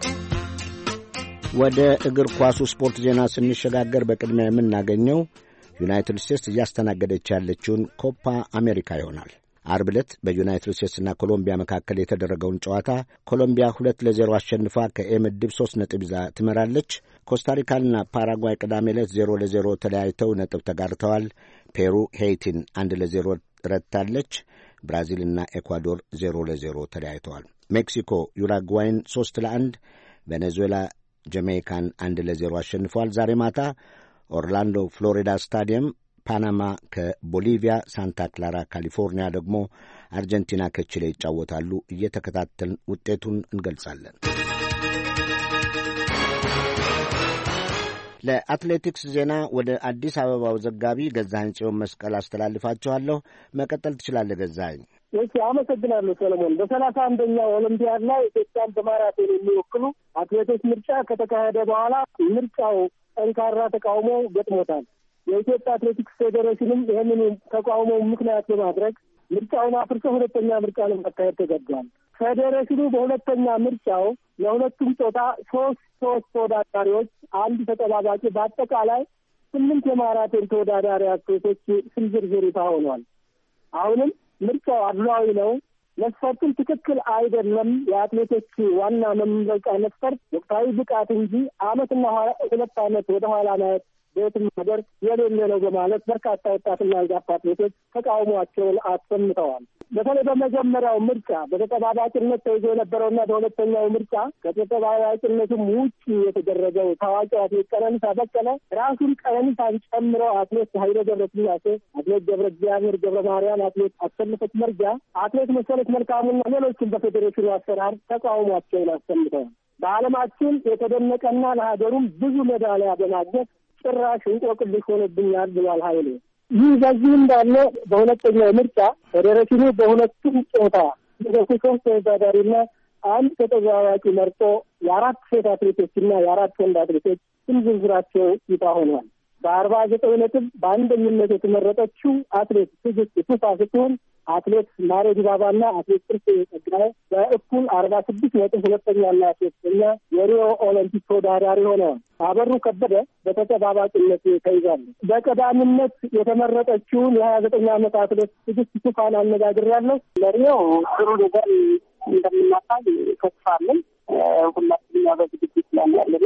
ወደ እግር ኳሱ ስፖርት ዜና ስንሸጋገር በቅድሚያ የምናገኘው ዩናይትድ ስቴትስ እያስተናገደች ያለችውን ኮፓ አሜሪካ ይሆናል። አርብ ዕለት በዩናይትድ ስቴትስና ኮሎምቢያ መካከል የተደረገውን ጨዋታ ኮሎምቢያ ሁለት ለዜሮ አሸንፋ ከኤ ምድብ ሦስት ነጥብ ይዛ ትመራለች። ኮስታሪካና ፓራጓይ ቅዳሜ ዕለት ዜሮ ለዜሮ ተለያይተው ነጥብ ተጋርተዋል። ፔሩ ሄይቲን አንድ ለዜሮ ረታለች። ብራዚልና ኤኳዶር ዜሮ ለዜሮ ተለያይተዋል። ሜክሲኮ ዩራጓይን ሦስት ለአንድ ቬኔዙዌላ ጀሜይካን አንድ ለዜሮ አሸንፏል። ዛሬ ማታ ኦርላንዶ ፍሎሪዳ ስታዲየም ፓናማ ከቦሊቪያ፣ ሳንታ ክላራ ካሊፎርኒያ ደግሞ አርጀንቲና ከቺሌ ይጫወታሉ። እየተከታተልን ውጤቱን እንገልጻለን። ለአትሌቲክስ ዜና ወደ አዲስ አበባው ዘጋቢ ገዛኸኝ ጽዮን መስቀል አስተላልፋችኋለሁ። መቀጠል ትችላለህ ገዛኸኝ። እሺ፣ አመሰግናለሁ ሰለሞን። በሰላሳ አንደኛው ኦሎምፒያድ ላይ ኢትዮጵያን በማራቶን የሚወክሉ አትሌቶች ምርጫ ከተካሄደ በኋላ ምርጫው ጠንካራ ተቃውሞ ገጥሞታል። የኢትዮጵያ አትሌቲክስ ፌዴሬሽንም ይህንን ተቃውሞ ምክንያት በማድረግ ምርጫውን አፍርሶ ሁለተኛ ምርጫ ለማካሄድ ተገዷል። ፌዴሬሽኑ በሁለተኛ ምርጫው ለሁለቱም ጾታ ሶስት ሶስት ተወዳዳሪዎች፣ አንድ ተጠባባቂ በአጠቃላይ ስምንት የማራቶን ተወዳዳሪ አትሌቶች ስም ዝርዝር ይፋ ሆኗል። አሁንም ምርጫው አድሏዊ ነው፣ መስፈርቱም ትክክል አይደለም። የአትሌቶች ዋና መመረጫ መስፈርት ወቅታዊ ብቃት እንጂ አመትና ሁለት አመት ወደ ኋላ ማየት በየትም ሀገር የሌለ ነው በማለት በርካታ ወጣትና አንጋፋ አትሌቶች ተቃውሟቸውን አሰምተዋል። በተለይ በመጀመሪያው ምርጫ በተጠባባቂነት ተይዞ የነበረውና በሁለተኛው ምርጫ ከተጠባባቂነቱም ውጭ የተደረገው ታዋቂ አትሌት ቀነኒሳ በቀለ ራሱን ቀነኒሳን ጨምሮ አትሌት ኃይሌ ገብረ ስላሴ፣ አትሌት ገብረ እግዚአብሔር ገብረ ማርያም፣ አትሌት አሰለፈች መርጃ፣ አትሌት መሰረት መልካሙና ሌሎችም በፌዴሬሽኑ አሰራር ተቃውሟቸውን አሰምተዋል። በዓለማችን የተደነቀና ለሀገሩም ብዙ ሜዳሊያ በማግኘት ጭራሽ እንቆቅልሽ ሆነብኛል ብሏል ኃይሌ። ይህ በዚህ እንዳለ በሁለተኛው ምርጫ ፌዴሬሽኑ በሁለቱም ጾታ ሁለቱ ሶስት ተወዳዳሪና አንድ ተጠባባቂ መርጦ የአራት ሴት አትሌቶችና የአራት ወንድ አትሌቶች ስም ዝርዝራቸው ይፋ ሆኗል። በአርባ ዘጠኝ ነጥብ በአንደኝነት የተመረጠችው አትሌት ትዕግስት ቱፋ ስትሆን አትሌት ማሬ ዲባባና አትሌት ጥርሴ ጸጋዬ በእኩል አርባ ስድስት ነጥብ ሁለተኛና ሶስተኛ የሪዮ ኦሎምፒክ ተወዳዳሪ ሆነዋል። አበሩ ከበደ በተጠባባቂነት ተይዛለች። በቀዳሚነት የተመረጠችውን የሀያ ዘጠኝ ዓመት አትሌት ትዕግስት ቱፋን አነጋግሬያለሁ። ለሪዮ ጥሩ ነገር እንደምናሳይ ተስፋ አለኝ። ሁላችንም ያው በዝግጅት ላይ ያለና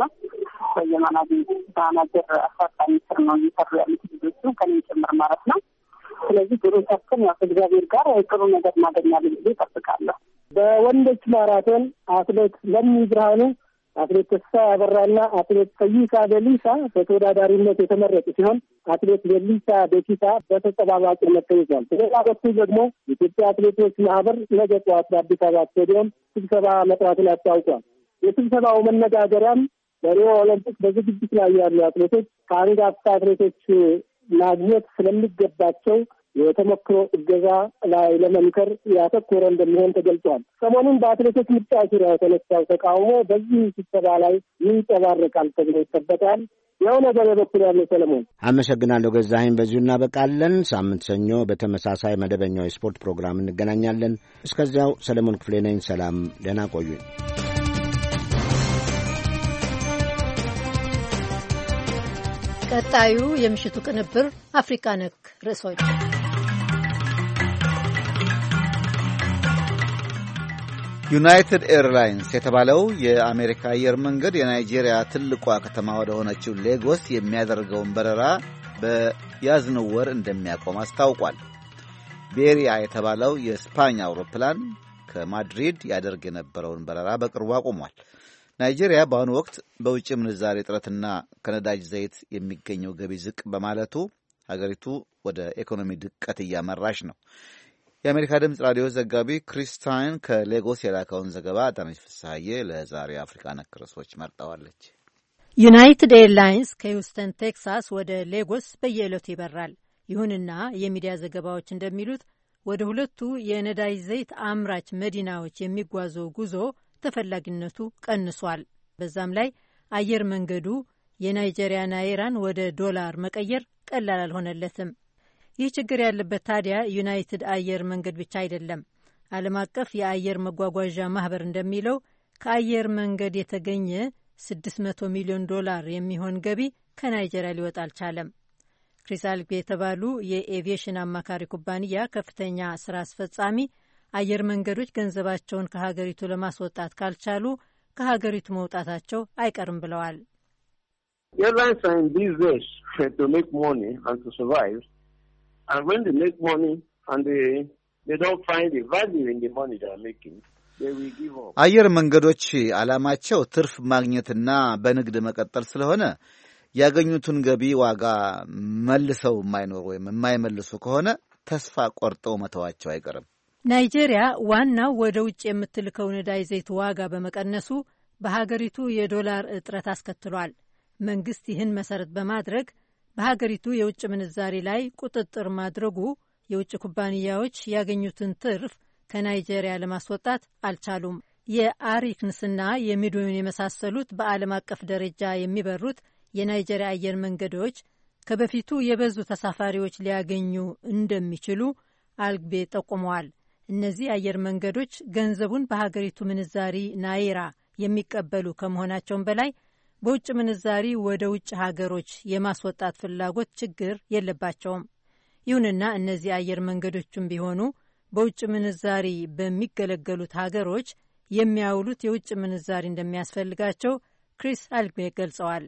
በየማናጅ ማናጀር አሳጣኝ ስር ነው እየሰሩ ያሉት ልጆቹ ከኔም ጭምር ማለት ነው። ስለዚህ ሌሎቻችን ያው ከእግዚአብሔር ጋር ጥሩ ነገር እናገኛለን ብዬ እጠብቃለሁ። በወንዶች ማራቶን አትሌት ለሚ ብርሃኑ፣ አትሌት ተስፋ ያበራና አትሌት ፈይሳ በሊሳ በተወዳዳሪነት የተመረጡ ሲሆን አትሌት በሊሳ በኪሳ በተጠባባቂነት ተይዟል። በሌላ በኩል ደግሞ የኢትዮጵያ አትሌቶች ማህበር ነገ ጠዋት በአዲስ አበባ ስቴዲየም ስብሰባ መጥራቱን አስታውቋል። የስብሰባው መነጋገሪያም በሪዮ ኦሎምፒክ በዝግጅት ላይ ያሉ አትሌቶች ከአንጋፋ አትሌቶች ማግኘት ስለሚገባቸው የተሞክሮ እገዛ ላይ ለመምከር ያተኮረ እንደሚሆን ተገልጿል። ሰሞኑን በአትሌቶች ምርጫ ዙሪያ የተነሳው ተቃውሞ በዚህ ስብሰባ ላይ ይንጸባረቃል ተብሎ ይጠበቃል። ያው ነገር የበኩል ያለው ሰለሞን አመሰግናለሁ ገዛኸኝ። በዚሁ እናበቃለን። ሳምንት ሰኞ በተመሳሳይ መደበኛው የስፖርት ፕሮግራም እንገናኛለን። እስከዚያው ሰለሞን ክፍሌ ነኝ። ሰላም፣ ደህና ቆዩኝ። ቀጣዩ የምሽቱ ቅንብር አፍሪካ ነክ ርዕሶች ዩናይትድ ኤርላይንስ የተባለው የአሜሪካ አየር መንገድ የናይጄሪያ ትልቋ ከተማ ወደ ሆነችው ሌጎስ የሚያደርገውን በረራ በያዝነው ወር እንደሚያቆም አስታውቋል። ቤሪያ የተባለው የስፓኝ አውሮፕላን ከማድሪድ ያደርግ የነበረውን በረራ በቅርቡ አቁሟል። ናይጄሪያ በአሁኑ ወቅት በውጭ ምንዛሬ እጥረትና ከነዳጅ ዘይት የሚገኘው ገቢ ዝቅ በማለቱ ሀገሪቱ ወደ ኢኮኖሚ ድቀት እያመራች ነው። የአሜሪካ ድምፅ ራዲዮ ዘጋቢ ክሪስታይን ከሌጎስ የላከውን ዘገባ አዳነች ፍስሐዬ ለዛሬ አፍሪካ ነክ ርዕሶች መርጠዋለች። ዩናይትድ ኤርላይንስ ከሂውስተን ቴክሳስ ወደ ሌጎስ በየዕለቱ ይበራል። ይሁንና የሚዲያ ዘገባዎች እንደሚሉት ወደ ሁለቱ የነዳጅ ዘይት አምራች መዲናዎች የሚጓዘው ጉዞ ተፈላጊነቱ ቀንሷል። በዛም ላይ አየር መንገዱ የናይጄሪያ ናይራን ወደ ዶላር መቀየር ቀላል አልሆነለትም። ይህ ችግር ያለበት ታዲያ ዩናይትድ አየር መንገድ ብቻ አይደለም። ዓለም አቀፍ የአየር መጓጓዣ ማህበር እንደሚለው ከአየር መንገድ የተገኘ 600 ሚሊዮን ዶላር የሚሆን ገቢ ከናይጄሪያ ሊወጣ አልቻለም። ክሪስ አልግቤ የተባሉ የኤቪዬሽን አማካሪ ኩባንያ ከፍተኛ ስራ አስፈጻሚ አየር መንገዶች ገንዘባቸውን ከሀገሪቱ ለማስወጣት ካልቻሉ ከሀገሪቱ መውጣታቸው አይቀርም ብለዋል። አየር መንገዶች ዓላማቸው ትርፍ ማግኘትና በንግድ መቀጠል ስለሆነ ያገኙትን ገቢ ዋጋ መልሰው የማይኖሩ ወይም የማይመልሱ ከሆነ ተስፋ ቆርጠው መተዋቸው አይቀርም። ናይጄሪያ ዋናው ወደ ውጭ የምትልከው ነዳጅ ዘይት ዋጋ በመቀነሱ በሀገሪቱ የዶላር እጥረት አስከትሏል። መንግስት ይህን መሰረት በማድረግ በሀገሪቱ የውጭ ምንዛሪ ላይ ቁጥጥር ማድረጉ የውጭ ኩባንያዎች ያገኙትን ትርፍ ከናይጄሪያ ለማስወጣት አልቻሉም። የአሪክንስና የሚድዌን የመሳሰሉት በዓለም አቀፍ ደረጃ የሚበሩት የናይጄሪያ አየር መንገዶች ከበፊቱ የበዙ ተሳፋሪዎች ሊያገኙ እንደሚችሉ አልግቤ ጠቁመዋል። እነዚህ አየር መንገዶች ገንዘቡን በሀገሪቱ ምንዛሪ ናይራ የሚቀበሉ ከመሆናቸውም በላይ በውጭ ምንዛሪ ወደ ውጭ ሀገሮች የማስወጣት ፍላጎት ችግር የለባቸውም። ይሁንና እነዚህ አየር መንገዶችም ቢሆኑ በውጭ ምንዛሪ በሚገለገሉት ሀገሮች የሚያውሉት የውጭ ምንዛሪ እንደሚያስፈልጋቸው ክሪስ አልግቤ ገልጸዋል።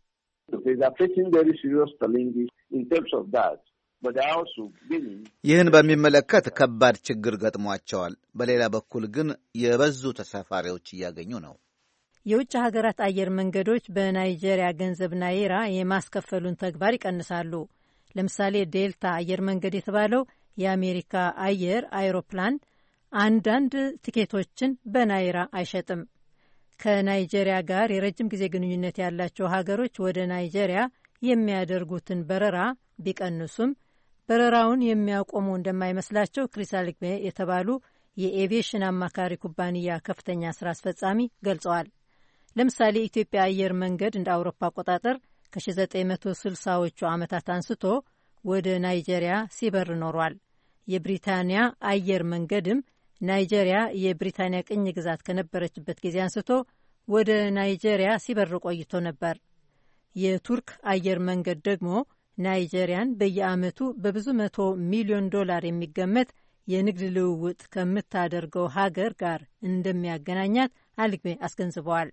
ይህን በሚመለከት ከባድ ችግር ገጥሟቸዋል። በሌላ በኩል ግን የበዙ ተሳፋሪዎች እያገኙ ነው። የውጭ ሀገራት አየር መንገዶች በናይጄሪያ ገንዘብ ናይራ የማስከፈሉን ተግባር ይቀንሳሉ። ለምሳሌ ዴልታ አየር መንገድ የተባለው የአሜሪካ አየር አይሮፕላን አንዳንድ ቲኬቶችን በናይራ አይሸጥም። ከናይጄሪያ ጋር የረጅም ጊዜ ግንኙነት ያላቸው ሀገሮች ወደ ናይጄሪያ የሚያደርጉትን በረራ ቢቀንሱም በረራውን የሚያቆሙ እንደማይመስላቸው ክሪስ አልግቤ የተባሉ የኤቪዬሽን አማካሪ ኩባንያ ከፍተኛ ስራ አስፈጻሚ ገልጸዋል። ለምሳሌ የኢትዮጵያ አየር መንገድ እንደ አውሮፓ አቆጣጠር ከ1960ዎቹ ዓመታት አንስቶ ወደ ናይጄሪያ ሲበር ኖሯል። የብሪታንያ አየር መንገድም ናይጄሪያ የብሪታንያ ቅኝ ግዛት ከነበረችበት ጊዜ አንስቶ ወደ ናይጄሪያ ሲበር ቆይቶ ነበር። የቱርክ አየር መንገድ ደግሞ ናይጄሪያን በየዓመቱ በብዙ መቶ ሚሊዮን ዶላር የሚገመት የንግድ ልውውጥ ከምታደርገው ሀገር ጋር እንደሚያገናኛት አልግቤ አስገንዝበዋል።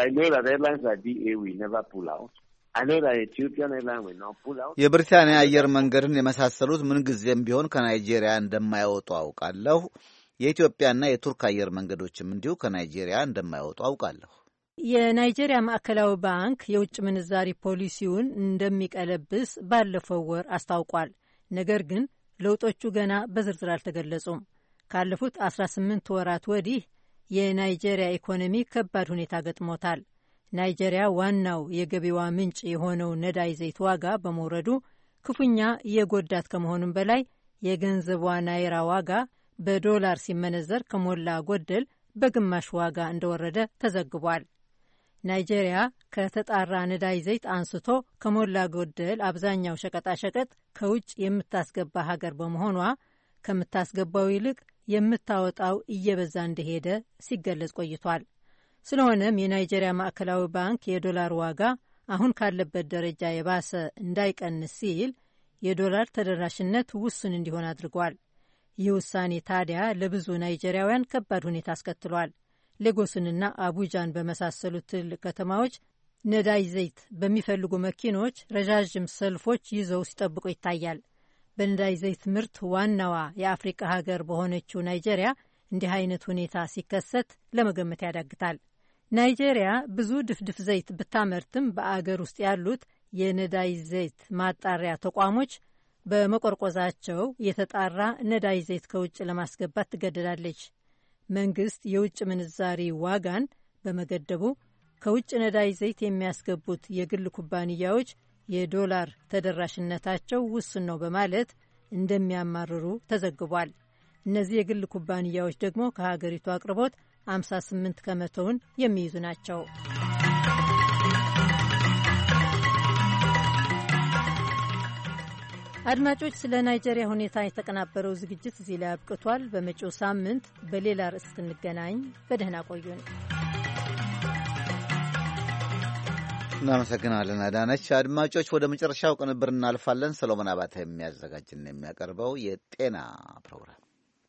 የብሪታንያ አየር መንገድን የመሳሰሉት ምንጊዜም ቢሆን ከናይጄሪያ እንደማይወጡ አውቃለሁ። የኢትዮጵያና የቱርክ አየር መንገዶችም እንዲሁ ከናይጄሪያ እንደማይወጡ አውቃለሁ። የናይጄሪያ ማዕከላዊ ባንክ የውጭ ምንዛሪ ፖሊሲውን እንደሚቀለብስ ባለፈው ወር አስታውቋል። ነገር ግን ለውጦቹ ገና በዝርዝር አልተገለጹም። ካለፉት 18 ወራት ወዲህ የናይጄሪያ ኢኮኖሚ ከባድ ሁኔታ ገጥሞታል። ናይጄሪያ ዋናው የገቢዋ ምንጭ የሆነው ነዳጅ ዘይት ዋጋ በመውረዱ ክፉኛ የጎዳት ከመሆኑም በላይ የገንዘቧ ናይራ ዋጋ በዶላር ሲመነዘር ከሞላ ጎደል በግማሽ ዋጋ እንደወረደ ተዘግቧል። ናይጄሪያ ከተጣራ ነዳጅ ዘይት አንስቶ ከሞላ ጎደል አብዛኛው ሸቀጣሸቀጥ ከውጭ የምታስገባ ሀገር በመሆኗ ከምታስገባው ይልቅ የምታወጣው እየበዛ እንደሄደ ሲገለጽ ቆይቷል። ስለሆነም የናይጄሪያ ማዕከላዊ ባንክ የዶላር ዋጋ አሁን ካለበት ደረጃ የባሰ እንዳይቀንስ ሲል የዶላር ተደራሽነት ውሱን እንዲሆን አድርጓል። ይህ ውሳኔ ታዲያ ለብዙ ናይጄሪያውያን ከባድ ሁኔታ አስከትሏል። ሌጎስንና አቡጃን በመሳሰሉት ትልቅ ከተማዎች ነዳጅ ዘይት በሚፈልጉ መኪኖች ረዣዥም ሰልፎች ይዘው ሲጠብቁ ይታያል። በነዳጅ ዘይት ምርት ዋናዋ የአፍሪቃ ሀገር በሆነችው ናይጄሪያ እንዲህ አይነት ሁኔታ ሲከሰት ለመገመት ያዳግታል። ናይጄሪያ ብዙ ድፍድፍ ዘይት ብታመርትም በአገር ውስጥ ያሉት የነዳጅ ዘይት ማጣሪያ ተቋሞች በመቆርቆዛቸው የተጣራ ነዳጅ ዘይት ከውጭ ለማስገባት ትገደዳለች። መንግስት የውጭ ምንዛሪ ዋጋን በመገደቡ ከውጭ ነዳጅ ዘይት የሚያስገቡት የግል ኩባንያዎች የዶላር ተደራሽነታቸው ውስን ነው በማለት እንደሚያማርሩ ተዘግቧል። እነዚህ የግል ኩባንያዎች ደግሞ ከሀገሪቱ አቅርቦት 58 ከመቶውን የሚይዙ ናቸው። አድማጮች፣ ስለ ናይጄሪያ ሁኔታ የተቀናበረው ዝግጅት እዚህ ላይ አብቅቷል። በመጪው ሳምንት በሌላ ርዕስ እንገናኝ። በደህና ቆዩን። እናመሰግናለን አዳነች። አድማጮች ወደ መጨረሻው ቅንብር እናልፋለን። ሰሎሞን አባተ የሚያዘጋጅና የሚያቀርበው የጤና ፕሮግራም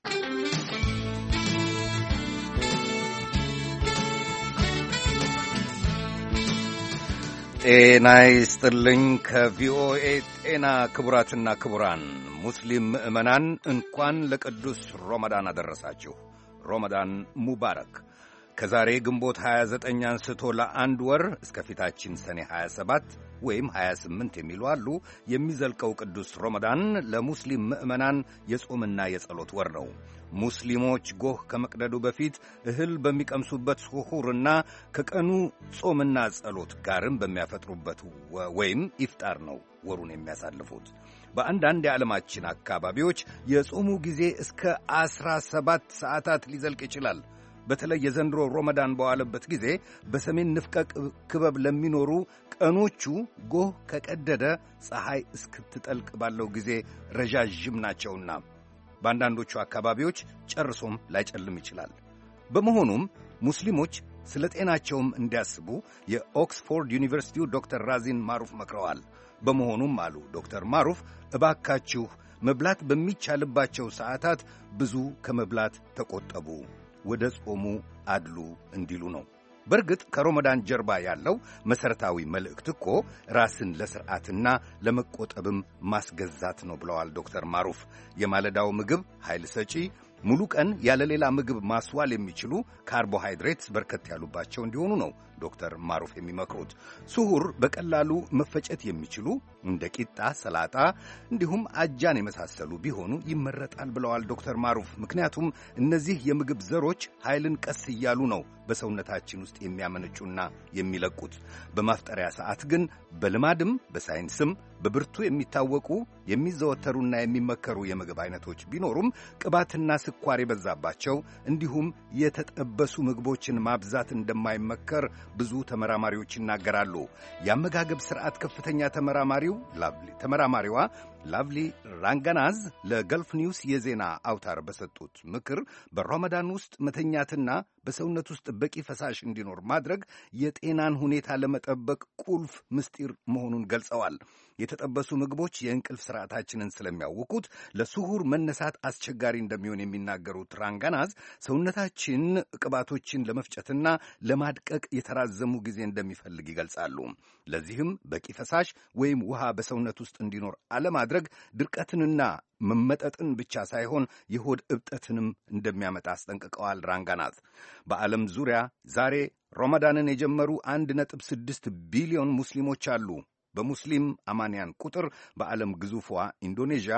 ጤና ይስጥልኝ። ከቪኦኤ ጤና ክቡራትና ክቡራን ሙስሊም ምዕመናን እንኳን ለቅዱስ ሮመዳን አደረሳችሁ። ሮመዳን ሙባረክ። ከዛሬ ግንቦት 29 አንስቶ ለአንድ ወር እስከ ፊታችን ሰኔ 27 ወይም 28 የሚሉ አሉ የሚዘልቀው ቅዱስ ሮመዳን ለሙስሊም ምዕመናን የጾምና የጸሎት ወር ነው። ሙስሊሞች ጎህ ከመቅደዱ በፊት እህል በሚቀምሱበት ስሑርና ከቀኑ ጾምና ጸሎት ጋርም በሚያፈጥሩበት ወይም ኢፍጣር ነው ወሩን የሚያሳልፉት። በአንዳንድ የዓለማችን አካባቢዎች የጾሙ ጊዜ እስከ ዐሥራ ሰባት ሰዓታት ሊዘልቅ ይችላል። በተለይ የዘንድሮ ሮመዳን በዋለበት ጊዜ በሰሜን ንፍቀ ክበብ ለሚኖሩ ቀኖቹ ጎህ ከቀደደ ፀሐይ እስክትጠልቅ ባለው ጊዜ ረዣዥም ናቸውና በአንዳንዶቹ አካባቢዎች ጨርሶም ላይጨልም ይችላል። በመሆኑም ሙስሊሞች ስለ ጤናቸውም እንዲያስቡ የኦክስፎርድ ዩኒቨርሲቲው ዶክተር ራዚን ማሩፍ መክረዋል። በመሆኑም አሉ ዶክተር ማሩፍ እባካችሁ መብላት በሚቻልባቸው ሰዓታት ብዙ ከመብላት ተቆጠቡ፣ ወደ ጾሙ አድሉ እንዲሉ ነው። በእርግጥ ከሮመዳን ጀርባ ያለው መሠረታዊ መልእክት እኮ ራስን ለሥርዓትና ለመቆጠብም ማስገዛት ነው ብለዋል ዶክተር ማሩፍ። የማለዳው ምግብ ኃይል ሰጪ ሙሉ ቀን ያለ ሌላ ምግብ ማስዋል የሚችሉ ካርቦሃይድሬትስ በርከት ያሉባቸው እንዲሆኑ ነው ዶክተር ማሩፍ የሚመክሩት። ስሁር በቀላሉ መፈጨት የሚችሉ እንደ ቂጣ፣ ሰላጣ እንዲሁም አጃን የመሳሰሉ ቢሆኑ ይመረጣል ብለዋል ዶክተር ማሩፍ። ምክንያቱም እነዚህ የምግብ ዘሮች ኃይልን ቀስ እያሉ ነው በሰውነታችን ውስጥ የሚያመነጩና የሚለቁት። በማፍጠሪያ ሰዓት ግን በልማድም በሳይንስም በብርቱ የሚታወቁ የሚዘወተሩና የሚመከሩ የምግብ አይነቶች ቢኖሩም ቅባትና ስኳር የበዛባቸው እንዲሁም የተጠበሱ ምግቦችን ማብዛት እንደማይመከር ብዙ ተመራማሪዎች ይናገራሉ። የአመጋገብ ስርዓት ከፍተኛ ተመራማሪው ተመራማሪዋ ላቭሊ ራንጋናዝ ለገልፍ ኒውስ የዜና አውታር በሰጡት ምክር በሮመዳን ውስጥ መተኛትና በሰውነት ውስጥ በቂ ፈሳሽ እንዲኖር ማድረግ የጤናን ሁኔታ ለመጠበቅ ቁልፍ ምስጢር መሆኑን ገልጸዋል። የተጠበሱ ምግቦች የእንቅልፍ ስርዓታችንን ስለሚያውኩት ለስሁር መነሳት አስቸጋሪ እንደሚሆን የሚናገሩት ራንጋናዝ ሰውነታችን ቅባቶችን ለመፍጨትና ለማድቀቅ የተራዘሙ ጊዜ እንደሚፈልግ ይገልጻሉ። ለዚህም በቂ ፈሳሽ ወይም ውሃ በሰውነት ውስጥ እንዲኖር አለማድረግ ድርቀትንና መመጠጥን ብቻ ሳይሆን የሆድ እብጠትንም እንደሚያመጣ አስጠንቅቀዋል። ራንጋናዝ በዓለም ዙሪያ ዛሬ ሮመዳንን የጀመሩ አንድ ነጥብ ስድስት ቢሊዮን ሙስሊሞች አሉ። በሙስሊም አማንያን ቁጥር በዓለም ግዙፏ ኢንዶኔዥያ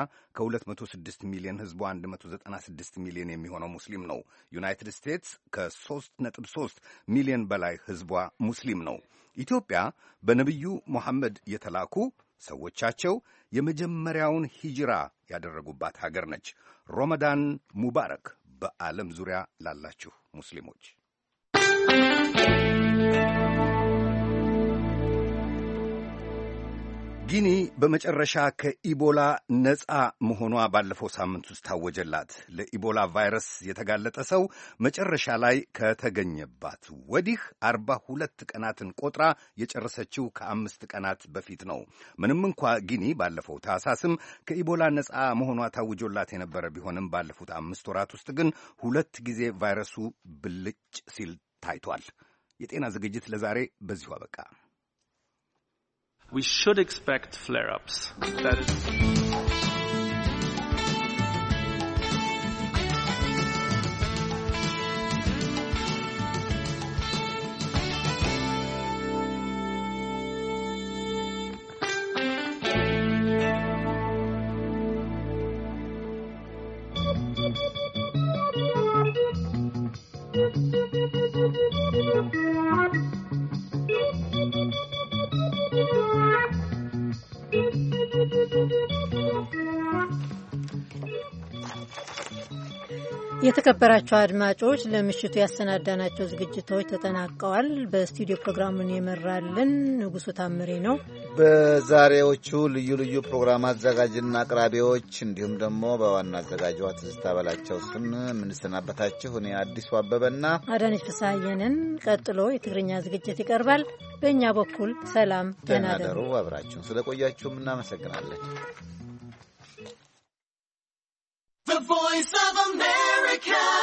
ከ206 ሚሊዮን ሕዝቧ 196 ሚሊዮን የሚሆነው ሙስሊም ነው። ዩናይትድ ስቴትስ ከ3.3 ሚሊዮን በላይ ሕዝቧ ሙስሊም ነው። ኢትዮጵያ በነቢዩ ሙሐመድ የተላኩ ሰዎቻቸው የመጀመሪያውን ሂጅራ ያደረጉባት ሀገር ነች። ሮመዳን ሙባረክ በዓለም ዙሪያ ላላችሁ ሙስሊሞች። ጊኒ በመጨረሻ ከኢቦላ ነፃ መሆኗ ባለፈው ሳምንት ውስጥ ታወጀላት። ለኢቦላ ቫይረስ የተጋለጠ ሰው መጨረሻ ላይ ከተገኘባት ወዲህ አርባ ሁለት ቀናትን ቆጥራ የጨረሰችው ከአምስት ቀናት በፊት ነው። ምንም እንኳ ጊኒ ባለፈው ታህሳስም ከኢቦላ ነፃ መሆኗ ታውጆላት የነበረ ቢሆንም ባለፉት አምስት ወራት ውስጥ ግን ሁለት ጊዜ ቫይረሱ ብልጭ ሲል ታይቷል። የጤና ዝግጅት ለዛሬ በዚሁ አበቃ። we should expect flare-ups. That is. የተከበራቸው አድማጮች ለምሽቱ ያሰናዳናቸው ዝግጅቶች ተጠናቀዋል። በስቱዲዮ ፕሮግራሙን የመራልን ንጉሱ ታምሬ ነው። በዛሬዎቹ ልዩ ልዩ ፕሮግራም አዘጋጅና አቅራቢዎች እንዲሁም ደግሞ በዋና አዘጋጇ ትዝታ በላቸው ስም የምንሰናበታችሁ እኔ አዲሱ አበበና አዳነች ፍስሐየንን። ቀጥሎ የትግርኛ ዝግጅት ይቀርባል። በእኛ በኩል ሰላም፣ ደህና ደህና ደሩ። ደሩ። አብራችሁን ስለቆያችሁም እናመሰግናለን። The voice of America.